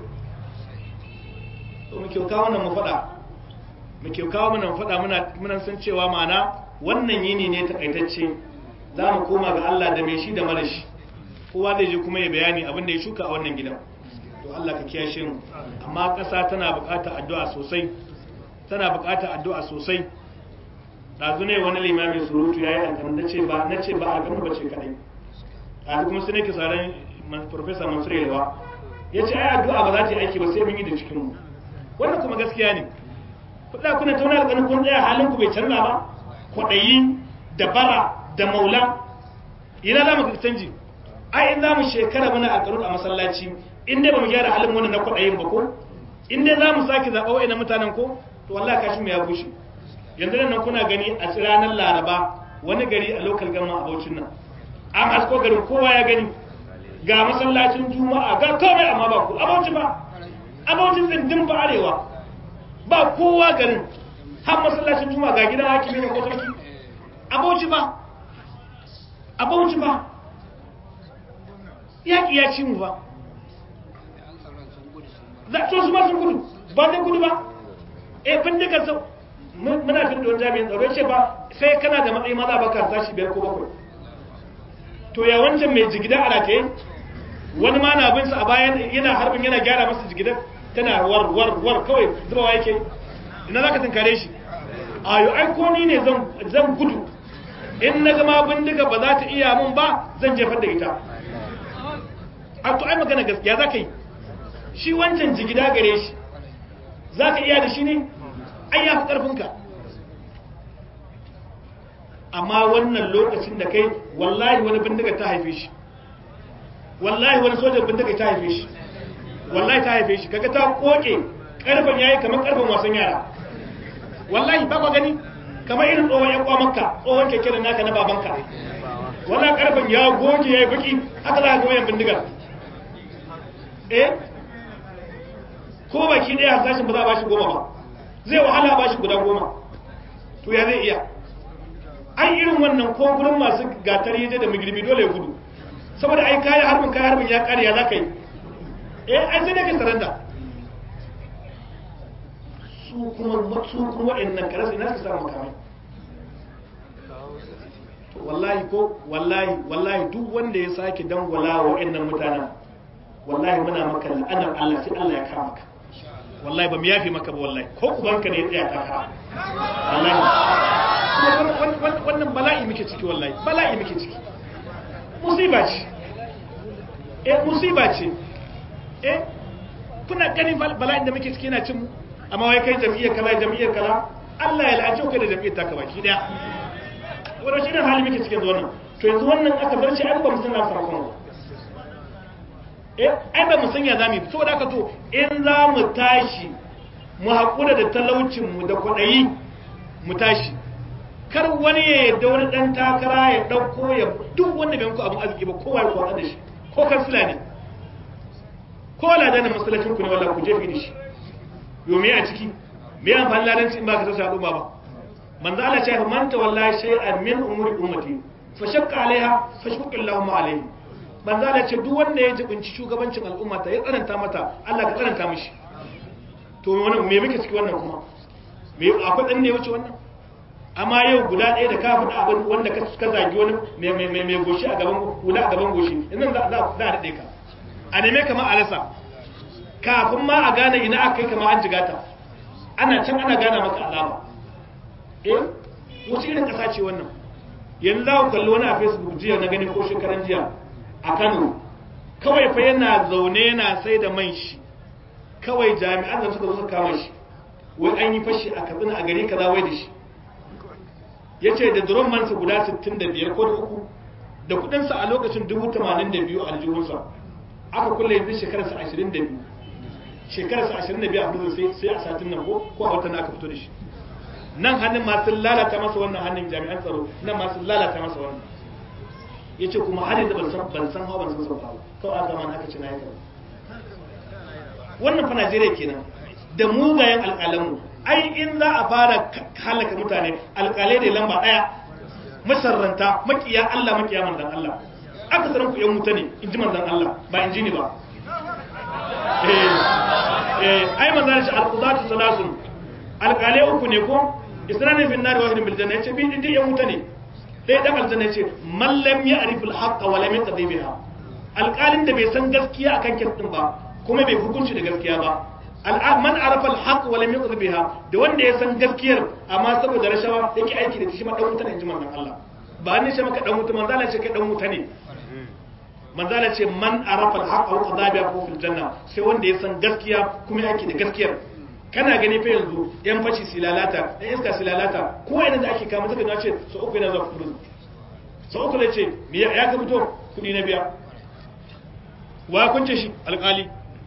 to muke kawo wannan mu faɗa muke kawo mana mu faɗa muna muna san cewa ma'ana wannan yini ne takaitacce za mu koma ga Allah da mai shi da mara shi kowa zai je kuma ya bayani abin da ya shuka a wannan gidan to Allah ka kiyashe mu amma ƙasa tana buƙatar addu'a sosai tana buƙatar addu'a sosai ɗazu ne wani limamin surutu ya yi alƙanar na ce ba na ce ba alƙanar ba ce kaɗai ɗazu kuma sai nake sauran profesa mansur yalwa ya ce ai addu'a ba za ta yi aiki ba sai mun yi da cikinmu wannan kuma gaskiya ne kuɗa kuna tauna alƙanar kun tsaya halin ku bai canza ba kwaɗayi da bara da maula ina za mu canji ai in za mu shekara muna alƙarun a masallaci in dai ba mu gyara halin wannan na kwaɗayin ba ko in dai za mu sake zaɓa wa'ina mutanen ko to wallahi kashin mu ya bushe yanzu nan kuna gani a ranar laraba wani gari a lokal gama a baucin nan an hasko garin kowa ya gani ga masallacin juma'a ga komai amma ba ku abauci ba abaucin tsindin ba arewa ba kowa garin har masallacin juma'a ga gidan hakimi ne ko sarki abauci ba abauci ba yaƙi ya ci mu ba za to su ma sun gudu ba zai gudu ba eh bindiga sau muna fin da wani jami'in tsaro ce ba sai kana da matsayi maza baka tashi biyar ko bakwai to ya wancan mai jigida a rataye wani ma na bin sa a bayan yana harbin yana gyara masa jigidan tana war war war kawai zubawa yake ina zaka tunkare shi a yo ai ko ni ne zan zan gudu in na gama bindiga ba za ta iya mun ba zan jefar da ita a to ai magana gaskiya zaka yi shi wancan jigida gare shi zaka iya da shi ne ai ya fi ƙarfinka amma wannan lokacin da kai wallahi wani bindiga ta haife shi wallahi wani sojan bindiga ta haife shi wallahi ta haife shi kaga ta koke ƙarfin yayi kamar ƙarfin wasan yara wallahi ba ka gani kamar irin tsohon yan kwamanka tsohon keke da naka na babanka wannan ƙarfin ya goge yayi baki haka za ka ga wayan bindigar eh ko baki ɗaya hasashin ba za a ba shi goma ba zai wahala ba shi guda goma to ya zai iya an irin wannan ko gurin masu gatar yaje da magirbi dole ya gudu saboda ai kayan harbin kayan harbin ya kare ya za ka yi eh ai sai ne ka saranda su kuma su kuma wa'annan karasa ina suka samu makamai to wallahi ko wallahi wallahi duk wanda ya sake dangwala wa wa'annan mutanen wallahi muna maka la'anar Allah sai Allah ya kama ka wallahi ba mu yafe maka ba wallahi ko ubanka ne ya tsaya takara wallahi wannan bala'i muke ciki wallahi bala'i muke ciki musiba ce eh musiba ce eh kuna ganin bala'in da muke ciki yana cin mu amma wai kai jam'iyyar kaza jam'iyyar kaza Allah ya la'ace kai da jam'iyyar taka baki daya wannan shi ne hali muke cikin wannan to yanzu wannan aka bar shi an ba mu san na sarakon ba eh ai ba mu san ya zamu yi saboda haka to in za mu tashi mu haƙura da talaucin mu da kwaɗayi mu tashi kar wani ya yadda wani ɗan takara ya ɗauko ya duk wanda bai muku abin arziki ba kowa ya kwatsa da shi ko kansila ne ko ladanin masallacin ku ne wallahi ku jefi da shi yo me a ciki me amfani ladanci in ba ka tashi al'umma ba manzo Allah ya ce man tawalla shay'an min umuri ummati fa shaqqa alaiha fa shaqqa Allahu alaihi manzo Allah ce duk wanda ya jibinci shugabancin al'umma ta ya tsananta mata Allah ka tsananta mishi to wannan me muke ciki wannan kuma me akwai dan ne wuce wannan amma yau guda ɗaya da ka faɗa abin wanda ka ka zagi wani mai mai mai goshi a gaban guda a gaban goshi idan za za za daɗe ka a neme kamar alasa kafin ma a gane ina aka kai kamar an jigata ana can ana gana maka alama eh wace irin ƙasa ce wannan yanzu za ku kalli wani a facebook jiya na gani ko shekaran jiya a kano kawai fa yana zaune yana sai da man shi kawai jami'an da suka zo suka kama shi wai an yi fashi a katsina a gari kaza wai da shi ya ce da duron mansa guda 65 ko da uku da kudinsa a lokacin 82 a aljihunsa aka kulle yanzu shekararsa 22 shekararsa 22 a prison sai a satin nan ko ko a watan aka fito da shi nan hannun masu lalata masa wannan hannun jami'an tsaro nan masu lalata masa wannan ya ce kuma har yanzu ban san ban san hawa ban san sauka ba kawai aka mana aka ci na yi wannan fa Najeriya kenan da mugayen alƙalanmu ai in za a fara halaka mutane alƙalai da lamba ɗaya masarranta makiya Allah makiya manzan Allah aka sanar ku yan wuta ne in ji manzan Allah ba in ji ni ba eh eh ai manzan shi alqudatu salasun alƙalai uku ne ko isra'il bin nar wahidin bil janna yace bi din yan wuta ne dai dan aljanna yace man lam ya'rif al haqqa wa lam yaqdi biha alƙalin da bai san gaskiya akan kin din ba kuma bai hukunci da gaskiya ba man arafa al-haq wa lam yuqdi biha da wanda ya san gaskiyar amma saboda rashawa yake aiki da shi ma dan wuta ne jiman Allah ba ne ce maka dan wuta manzo Allah ce kai dan wuta ne manzo Allah ce man arafa al-haq wa qada biha fa fil janna sai wanda ya san gaskiya kuma yake da gaskiyar kana gani fa yanzu yan fashi silalata yan iska silalata ko yana da ake kama zaka ga ce so uku yana zuwa kudu so uku ne ce ya ka fito kudi na biya wa kunce shi alƙali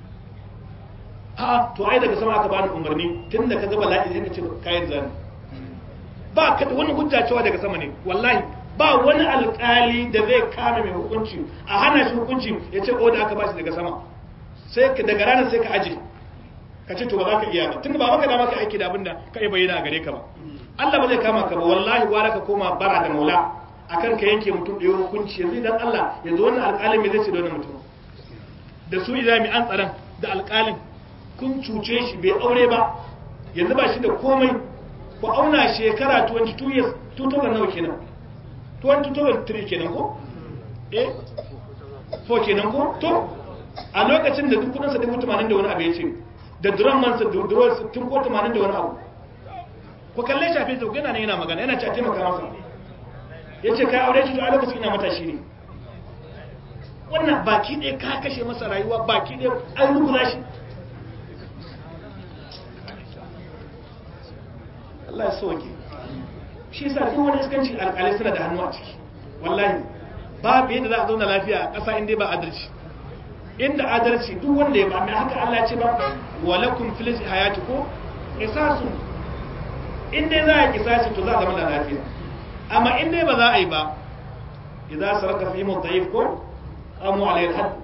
a to ai daga sama aka bani umarni tun da ka ga bala'i sai ka ce kayan zani ba ka da wani hujja cewa daga sama ne wallahi ba wani alƙali da zai kame mai hukunci a hana shi hukunci ya ce o da aka ba shi daga sama sai ka daga ranar sai ka aje ka ce to ba za ka iya ba tun ba maka da maka aiki da abinda ka yi bayyana a gare ka ba Allah ba zai kama ka ba wallahi gwara ka koma bara da maula akan ka yanke mutum da hukunci yanzu idan Allah yanzu wannan alƙalin me zai ce da wannan mutum da su jami'an tsaron da alƙalin kun cuce shi bai aure ba yanzu ba shi da komai ku auna shekara 22 years 2000 nawa kenan 2023 kenan ko eh 4 kenan ko to a lokacin da duk kudinsa dubu tamanin da wani abu ya ce da duran mansa duruwar tun ko tamanin da wani abu ku kalle shafe sau yana ne yana magana yana ce a taimaka masa ya ce kai aure shi to a lokacin ina matashi ne wannan baki ɗaya ka kashe masa rayuwa baki ɗaya an rubuta shi Allah ya soke shi sa duk wani iskanci alƙalai suna da hannu a ciki wallahi babu yadda za a zauna lafiya a ƙasa inda ba adalci inda adalci duk wanda ya ba mai haka Allah ya ce ba walakum fil hayati ko qisasun inda za a kisasi to za a zama da lafiya amma inda ba za a yi ba idza saraka fi mudayif ko qamu alayhi al-hadd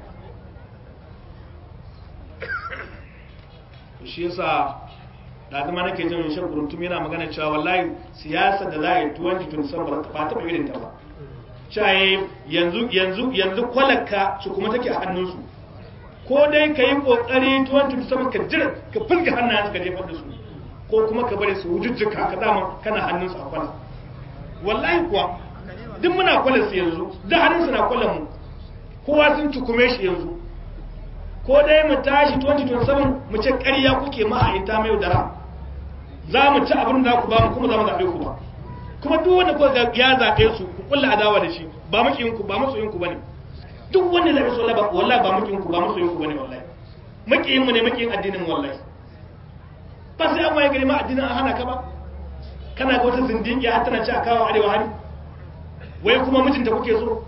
shi yasa da zama nake jin shan kuruntum yana magana cewa wallahi siyasa da za a yi 2027 ba ta irin ta ba caye yanzu yanzu yanzu kwalaka su kuma take a hannunsu ko dai ka yi kokari 2027 ka jira ka fulga hannayen ka jefar da su ko kuma ka bari su wujujjuka ka dama kana hannunsu a kwala wallahi kuwa duk muna kwalar su yanzu da hannunsu na kwalar mu kowa sun cukume shi yanzu ko dai mu tashi 2027 mu ce ƙarya kuke ma'aita mai dara za mu ci abin da ku ba mu kuma za mu zaɓe ku ba kuma duk wanda kuka ga ya zaɓe su ku kulla adawa da shi ba makiyin ku ba masoyin ku bane duk wanda zaɓe su wallahi wallahi ba makiyin ku ba masoyin ku bane wallahi makiyin mu ne makiyin addinin mu wallahi ba sai an waye gari ma addinin an hana ka ba kana ga wata zindiki har tana ci a kawo arewa hari wai kuma mijinta kuke so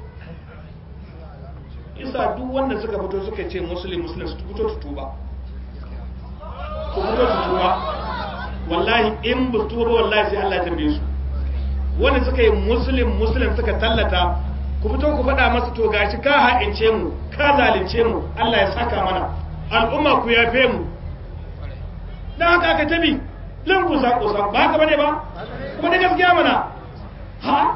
isa duk wanda suka fito suka ce muslim muslim su fito su tuba su fito su tuba wallahi in ba su tuba wallahi sai Allah ya tambaye su wanda suka yi muslim muslim suka tallata ku fito ku faɗa masa to gashi ka ha'ince mu ka zalunce mu Allah ya saka mana al'umma ku yafe mu dan haka aka tabi lan ku sako sako ba haka bane ba kuma da gaskiya mana ha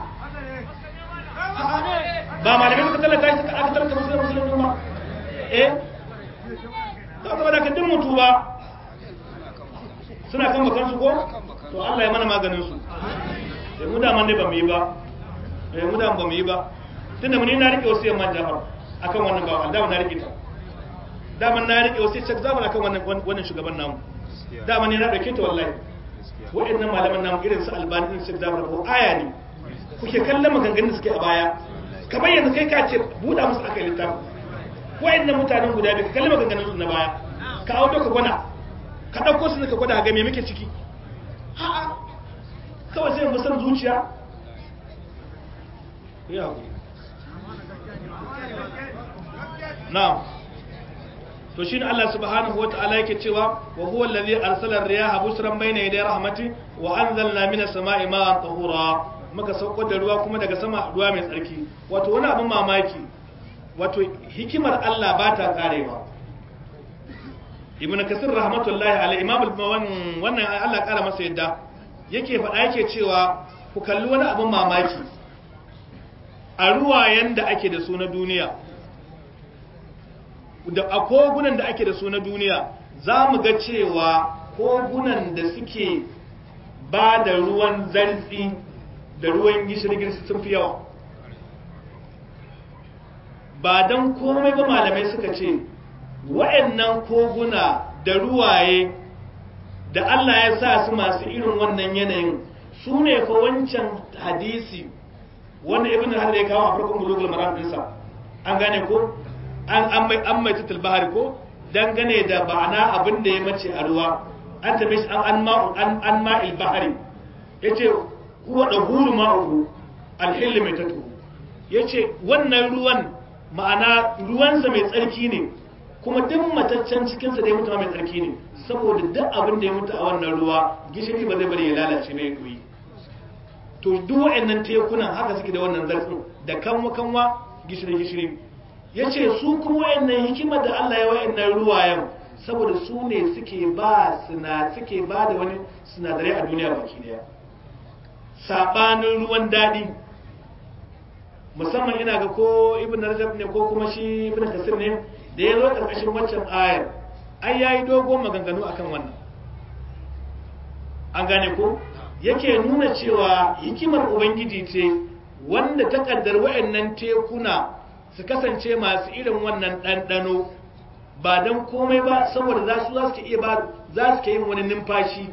ba malamai suka tallata shi suka aka tallata musulun musulun ba eh to kuma da kan mutu ba suna kan bakan su ko to Allah ya mana maganin su eh mu da man ne ba mu yi ba eh mu da ba mu yi ba tunda mun na rike wasu yamman jafar akan wannan ba da na rike ta da man na rike wasu shek zaman akan wannan wannan shugaban namu da man ne na dauke ta wallahi wa'annan malaman namu irin su albani irin shek zaman ko aya ne kuke kallon maganganun da suke a baya kamar yanzu kai ka ce buɗa musu aka yi littafi wa'annan mutanen guda biyu ka kalli maganganun su na baya ka auto ka gwana ka ɗauko su ka gwada ga me muke ciki a'a kawai sai mu san zuciya ya na'am to shine Allah subhanahu wata'ala yake cewa wa huwa allazi arsala ar-riyaha busran bayna yaday rahmati wa anzalna minas sama'i ma'an tahura muka sauko da ruwa kuma daga sama ruwa mai tsarki wato wani abin mamaki wato hikimar Allah ba ta karewa ibn kasir rahmatullahi alaihi imam wannan Allah kara masa yadda yake faɗa yake cewa ku kalli wani abin mamaki a ruwayen da ake da su na duniya da a kogunan da ake da su na duniya za mu ga cewa kogunan da suke ba da ruwan zartsi da ruwan gishiri-gishiri sun fi yawa ba don komai ba malamai suka ce wa'annan koguna da ruwaye da Allah ya sa su masu irin wannan yanayin su ne fa wancan hadisi wanda ibn har ya kawo a farkon bulugul maram dinsa an gane ko an an mai an mai tutul bahari ko dangane da ba'ana abin da ya mace a ruwa an tabe shi an an ma'u an an ma'il bahari yace huwa dahuru ma'uhu alhilli mai tatu yace wannan ruwan ma'ana ruwansa mai tsarki ne kuma duk mataccen cikinsa da ya mutu mai tsarki ne saboda duk abin da ya mutu a wannan ruwa gishiri ba zai bari ya lalace mai doyi to duk wa'annan tekunan haka suke da wannan zarfin da kanwa kanwa gishiri gishiri yace su kuma wa'annan hikimar da Allah ya wa'annan ruwayen saboda su ne suke ba suna suke ba da wani sinadarai a duniya baki daya sabanin ruwan daɗi musamman ina ga ko ibn rajab ne ko kuma shi ibn kasir ne da ya zo karkashin waccan ayar ai yayi dogon maganganu akan wannan an gane ko yake nuna cewa hikimar ubangiji ce wanda ta kaddar wayannan tekuna su kasance masu irin wannan ɗanɗano ba don komai ba saboda za su za su iya ba za su ke yin wani numfashi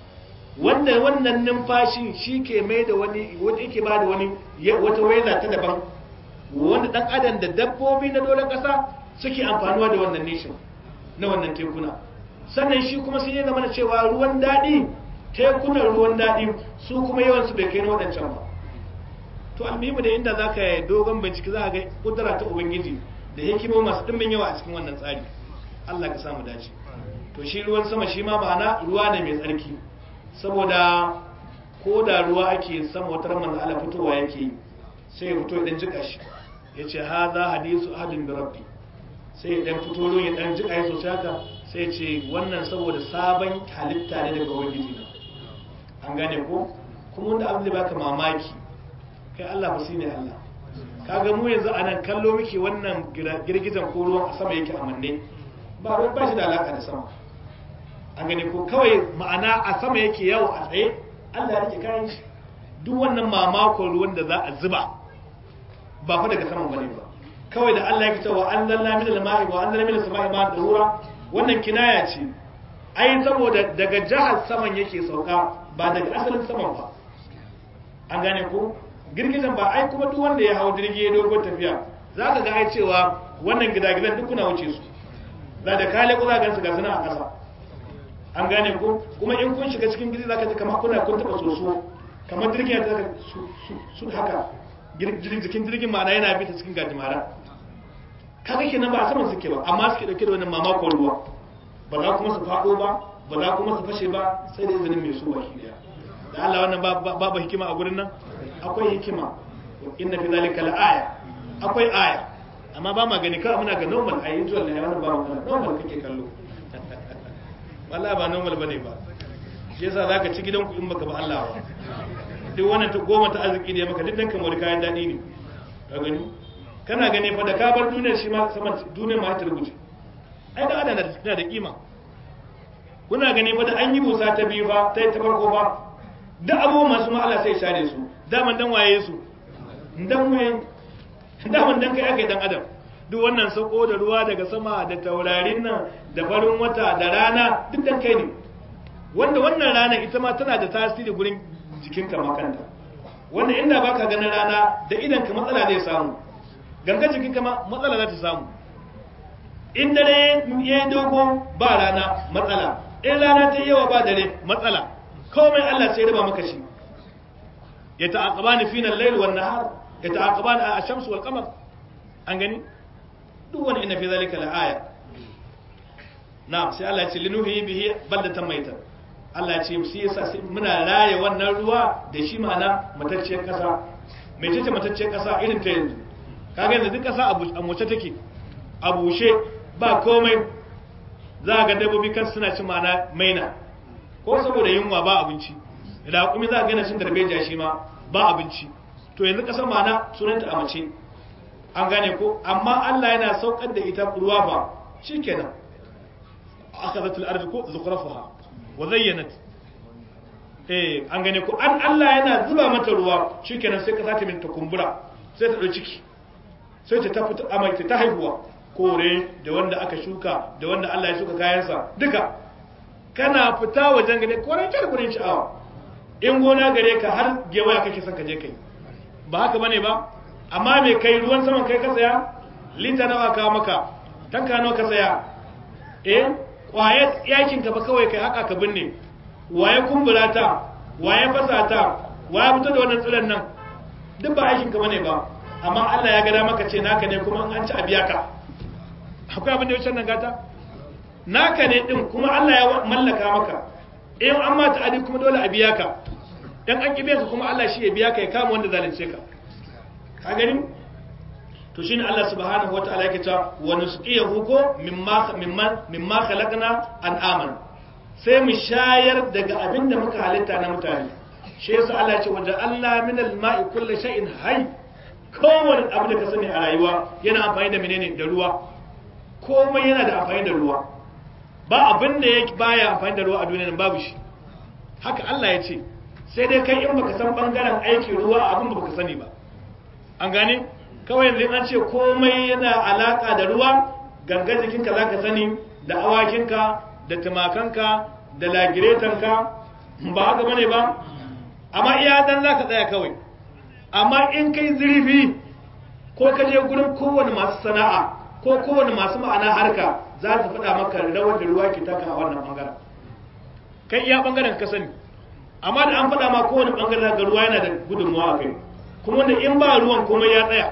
wanda wannan numfashin shi ke mai da wani wanda yake ba da wani wata waiza ta daban wanda dan adam da dabbobi na doron kasa suke amfanuwa da wannan nishin na wannan tekuna sannan shi kuma sai ya zama da cewa ruwan daɗi tekunan ruwan daɗi su kuma yawan su bai kai na waɗancan ba to almuhimu da inda zaka yi dogon bincike za ka ga kudura ta ubangiji da hikimo masu ɗimbin yawa a cikin wannan tsari Allah ka samu dace to shi ruwan sama shi ma ma'ana ruwa ne mai tsarki saboda ko da ruwa ake sama wata ramar da ala fitowa yake yi sai ya fito idan jika shi ya ce ha za hadisu ahadin da rabbi sai ya dan fito ruwan ya dan jika ya sosai haka sai ya ce wannan saboda sabon halitta ne daga ubangiji na an gane ko kuma wanda abin da baka mamaki kai Allah ba ne Allah kaga mu yanzu anan kallo muke wannan girgizan ko ruwan a sama yake a manne ba ruwan ba shi da alaka da sama an gani ko kawai ma'ana a sama yake yawo a tsaye Allah ya rike kayan shi duk wannan mamakon ruwan da za a zuba ba fa daga sama bane ba kawai da Allah ya ce wa anzalna min al-ma'i wa anzalna min as-sama'i ma'an dahura wannan kinaya ce ai saboda daga jihar saman yake sauka ba daga asalin saman ba an gane ko girgizan ba ai kuma duk wanda ya hawo jirgi ya dogon tafiya zaka ga ai cewa wannan gidagidan duk kuna wuce su za da kale ku za ga su ga suna a ƙasa an gane ko kuma in kun shiga cikin gidi zaka ji kamar kuna kun taba soso kamar jirgin ya taka su su haka jikin jirgin ma'ana yana bi ta cikin gajimara kaga kenan ba a saman suke ba amma suke dauke da wannan mamakon ruwa ba za kuma su faɗo ba ba za kuma su fashe ba sai da izinin mai su baki daya da Allah wannan babu hikima a gurin nan akwai hikima inna fi zalika la'aya akwai aya amma ba ma gani kawai muna ga normal a usual ne wannan ba mu normal kake kallo wallahi ba normal bane ba shi yasa zaka ci gidanku in baka ba Allah ba duk wannan ta goma ta arziki ne maka duk dan kamar kayan dadi ne ka gani kana gani fa da ka bar duniyar shi ma saman duniyar ma ta rubuce ai da adana tana da kima kuna gani fa da an yi busa ta biyu fa ta ta farko fa duk abubuwan masu ma Allah sai share su daman dan waye su dan waye daman dan kai aka dan adam duk wannan sauko da ruwa daga sama da taurarin nan da farin wata da rana duk dan kai ne wanda wannan rana ita ma tana da tasiri gurin jikinka makanta wanda inda baka ganin rana da idan ka matsala zai samu ganga jikinka ma matsala za ta samu in dare ya yi dogo ba rana matsala in rana ta yawa ba dare matsala komai Allah sai raba maka shi ya ta'aqabani fina al-layl wan nahar ya ta'aqabani ash-shamsu wal qamar an gani duk wani ina fi zalika la aya na'am sai Allah ya ce linuhi bihi baldatan maita Allah ya ce shi yasa muna raye wannan ruwa da shi ma'ana matacciyar kasa mai ce matacciyar kasa irin ta yanzu kaga yanzu duk kasa a moce take a bushe ba komai za ga dabbobi kan suna ci ma'ana maina ko saboda yunwa ba abinci da kuma za ga yana cin darbejiya shi ma ba abinci to yanzu kasar ma'ana sunanta a mace an gane ko amma Allah yana saukar da ita ruwa ba shikenan akhadhat al-ard ko zukhrafaha wa zayyanat eh an gane ko an Allah yana zuba mata ruwa shikenan sai ka sata min ta kumbura sai ta dau ciki sai ta tafi amai ta haihuwa kore da wanda aka shuka da wanda Allah ya shuka kayansa duka kana fita wajen gane kore ta da gurin sha'awa in gona gare ka har gewaya kake son ka je kai ba haka bane ba amma me kai ruwan saman kai ka saya lita nawa ka maka tanka nawa ka saya eh kwaye yakin ka ba kawai kai haka ka binne waye kumbura ta waye fasa ta waye fito da wannan tsiran nan duk ba aikin ka bane ba amma Allah ya gada maka ce naka ne kuma an ci a biya ka akwai abin da ya wuce nan gata naka ne din kuma Allah ya mallaka maka in an ma ta'adi kuma dole a biya ka dan an kibe ka kuma Allah shi ya biya ka ya kama wanda zalunce ka ka gani to shine Allah subhanahu wataala yake cewa wa nusqiyahu ko mimma mimma mimma khalaqna an'aman sai mu shayar daga abin da muka halitta na mutane shi yasa Allah ya ce wa ja'alna minal ma'i kulli shay'in hayy kowane abu da ka sani a rayuwa yana amfani da menene da ruwa komai yana da amfani da ruwa ba abin da ya baya amfani da ruwa a duniya babu shi haka Allah ya ce sai dai kai in baka san bangaren aikin ruwa abin baka sani ba an gane kawai yanzu an ce komai yana alaka da ruwa gangan jikinka zaka sani da awakinka da tumakanka da lagiretanka ba haka bane ba amma iya dan zaka tsaya kawai amma in kai zurfi ko ka je gurin kowane masu sana'a ko kowane masu ma'ana harka za su faɗa maka rawar da ruwa ke taka a wannan bangaren kai iya bangaren ka sani amma da an faɗa ma kowane bangaren ga ruwa yana da gudunmawa a kai kuma wanda in ba ruwan komai ya tsaya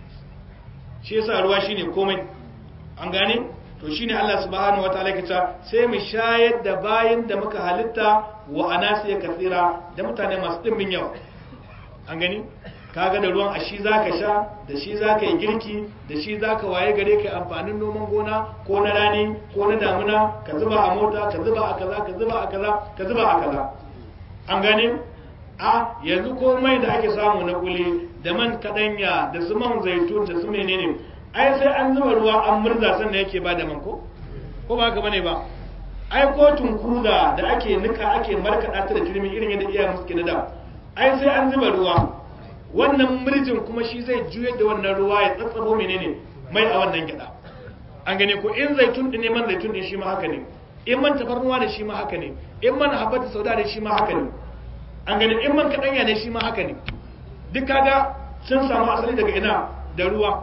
shi yasa ruwa shine komai an gane to shine Allah subhanahu wataala yake cewa sai mu shayar da bayin da muka halitta wa anasiya kasira da mutane masu dimbin yawa an gani kaga da ruwan a shi za ka sha da shi za ka yi girki da shi za ka waye gare ka amfanin noman gona ko na rani ko na damuna ka zuba a mota ka zuba a kaza ka zuba a kaza ka zuba a kaza an gane a yanzu komai da ake samu na kuli da man kadanya da su man zaitun da su menene ai sai an zuba ruwa an murza sannan yake ba da man ko ko ba haka bane ba ai ko tunkuza da ake nika ake markaɗa ta da turmi irin yadda iyayen suke na da ai sai an zuba ruwa wannan murjin kuma shi zai juyar da wannan ruwa ya tsatsabo menene mai a wannan gyada an gane ko in zaitun din ne man zaitun din shi ma haka ne in man tafarnuwa ne shi ma haka ne in man habbatu sauda ne shi ma haka ne an gane in man kadanya ne shi ma haka ne duk kaga sun samu asali daga ina da ruwa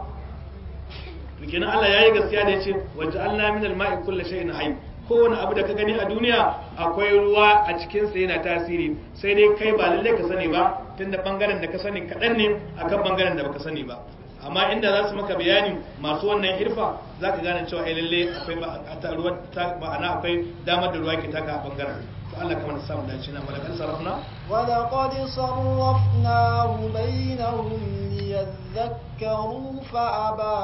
to kenan Allah yayi gaskiya da yace waja'alna minal ma'i kulli shay'in hayy kowane abu da ka gani a duniya akwai ruwa a cikinsa yana tasiri sai dai kai ba lallai ka sani ba tunda bangaren da ka sani kaɗan ne akan bangaren da baka sani ba amma inda za su maka bayani masu wannan irfa za ka gane cewa lalle akwai ruwa ma'ana akwai damar da ruwa ke taka a bangaren to Allah kamar samu dace na malakar sarrafna ولقد صرفناه بينهم ليذكروا فأبى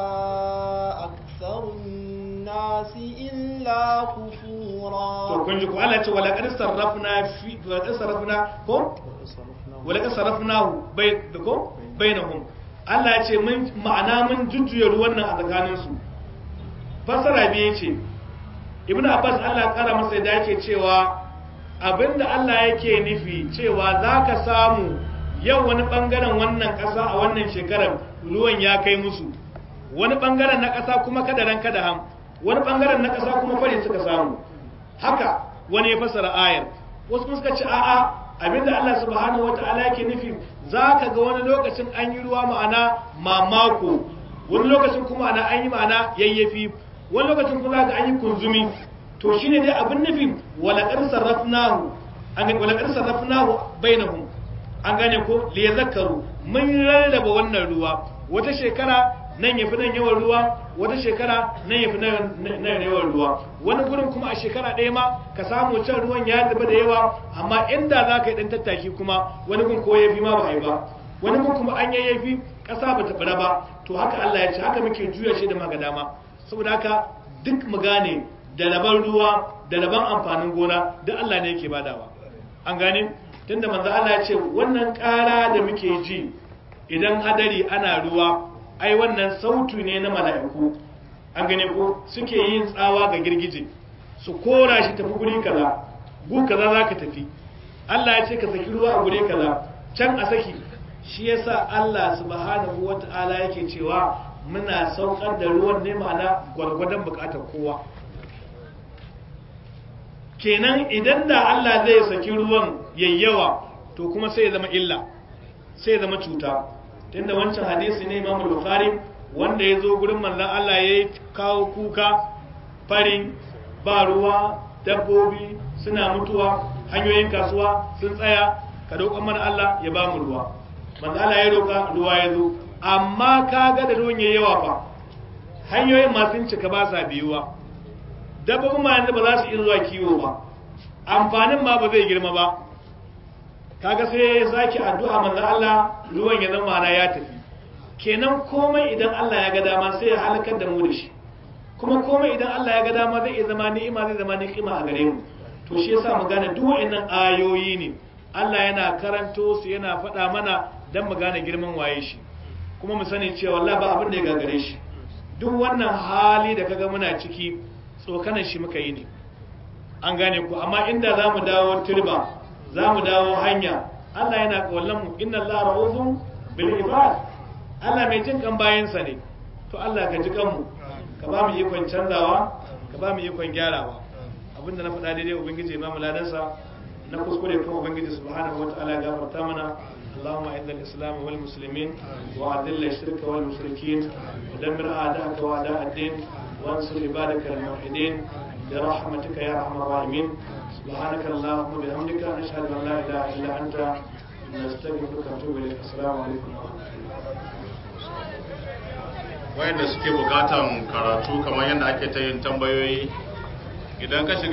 أكثر الناس إلا كفورا to kun ji ko Allah ya ce wala qad sarrafna fi wala qad sarrafna ko wala qad sarrafnahu bai ko bainahum Allah ya ce mun ma'ana mun jujjuya ruwan nan a tsakanin su fasara biye ce Ibn Abbas Allah ya kara masa da yake cewa abinda Allah yake nufi cewa zaka samu yau wani bangaren wannan kasa a wannan shekarar ruwan ya kai musu wani bangaren na kasa kuma kadaran kada ham wani bangaren na kasa kuma fari suka samu haka wani ya fasara ayar wasu kuma suka ce a'a abinda Allah subhanahu wata'ala yake nufi zaka ga wani lokacin an yi ruwa ma'ana mamako wani lokacin kuma ana an yi ma'ana yayyafi wani lokacin kuma ga an yi kunzumi to shine dai abin nufi wala qad sarrafnahu an ga wala qad sarrafnahu bainahum an gane ko li yazakkaru mun rarraba wannan ruwa wata shekara nan yafi nan yawan ruwa wata shekara nan yafi nan yawan ruwa wani gurin kuma a shekara ɗaya ma ka samu can ruwan ya zuba da yawa amma inda za ka yi ɗan tattaki kuma wani gun ko yafi ma ba a yi ba wani gun kuma an yayyafi ƙasa ba ta fara ba to haka Allah ya ce haka muke juya shi da maga dama saboda haka duk mu gane da laban ruwa da laban amfanin gona duk Allah ne yake badawa an gane tunda manzo Allah ya ce wannan ƙara da muke ji idan hadari ana ruwa ai wannan sautu ne na mala'iku an gane ko suke yin tsawa ga girgije su kora shi tafi guri kaza gu kaza za ka tafi Allah ya ce ka saki ruwa a guri kaza can a saki shi yasa Allah subhanahu wata'ala yake cewa muna saukar da ruwan ne ma'ana gwargwadon bukatar kowa kenan idan da Allah zai saki ruwan yayyawa to kuma sai ya zama illa sai ya zama cuta tunda wancan hadisi ne Imam Bukhari wanda ya zo gurin manzon Allah ya kawo kuka farin ba ruwa dabbobi suna mutuwa hanyoyin kasuwa sun tsaya ka roƙon mana Allah ya ba mu ruwa manzo Allah ya roƙa ruwa ya zo amma ka ga da ruwan yayi yawa fa hanyoyin masu cika ba sa biyuwa dabbobin ma yanzu ba za su iya zuwa kiwo ba amfanin ma ba zai girma ba kaga sai ya sake addu'a manzo Allah ruwan ya zama na ya tafi kenan komai idan Allah ya ga dama sai ya halakar da mu da shi kuma komai idan Allah ya ga dama zai iya zama ni'ima zai zama ni'ima a gare mu to shi yasa mu gane duk wa'annan ayoyi ne Allah yana karanto su yana faɗa mana dan mu gane girman waye shi kuma mu sani cewa Allah ba abin da ya gagare shi duk wannan hali da kaga muna ciki tsokanan shi muka yi ne an gane ku amma inda za mu dawo turba za mu dawo hanya Allah yana kawallon mu inna Allah ra'udun bil ibad Allah mai jin kan bayansa ne to Allah ka ji kanmu ka ba mu ikon canzawa ka ba mu ikon gyarawa abinda na faɗa daidai ubangiji ba mu ladansa na kuskure kuma ubangiji subhanahu wataala ya gafarta mana اللهم اعز الاسلام والمسلمين واذل الشرك والمشركين ودمر اعداءك واعداء الدين وانصر عبادك الموحدين برحمتك يا ارحم الراحمين سبحانك اللهم وبحمدك نشهد ان لا اله الا انت نستغفرك ونتوب اليك السلام عليكم ورحمه الله wayanda suke bukatan karatu kamar yadda ake ta yin tambayoyi idan ka shiga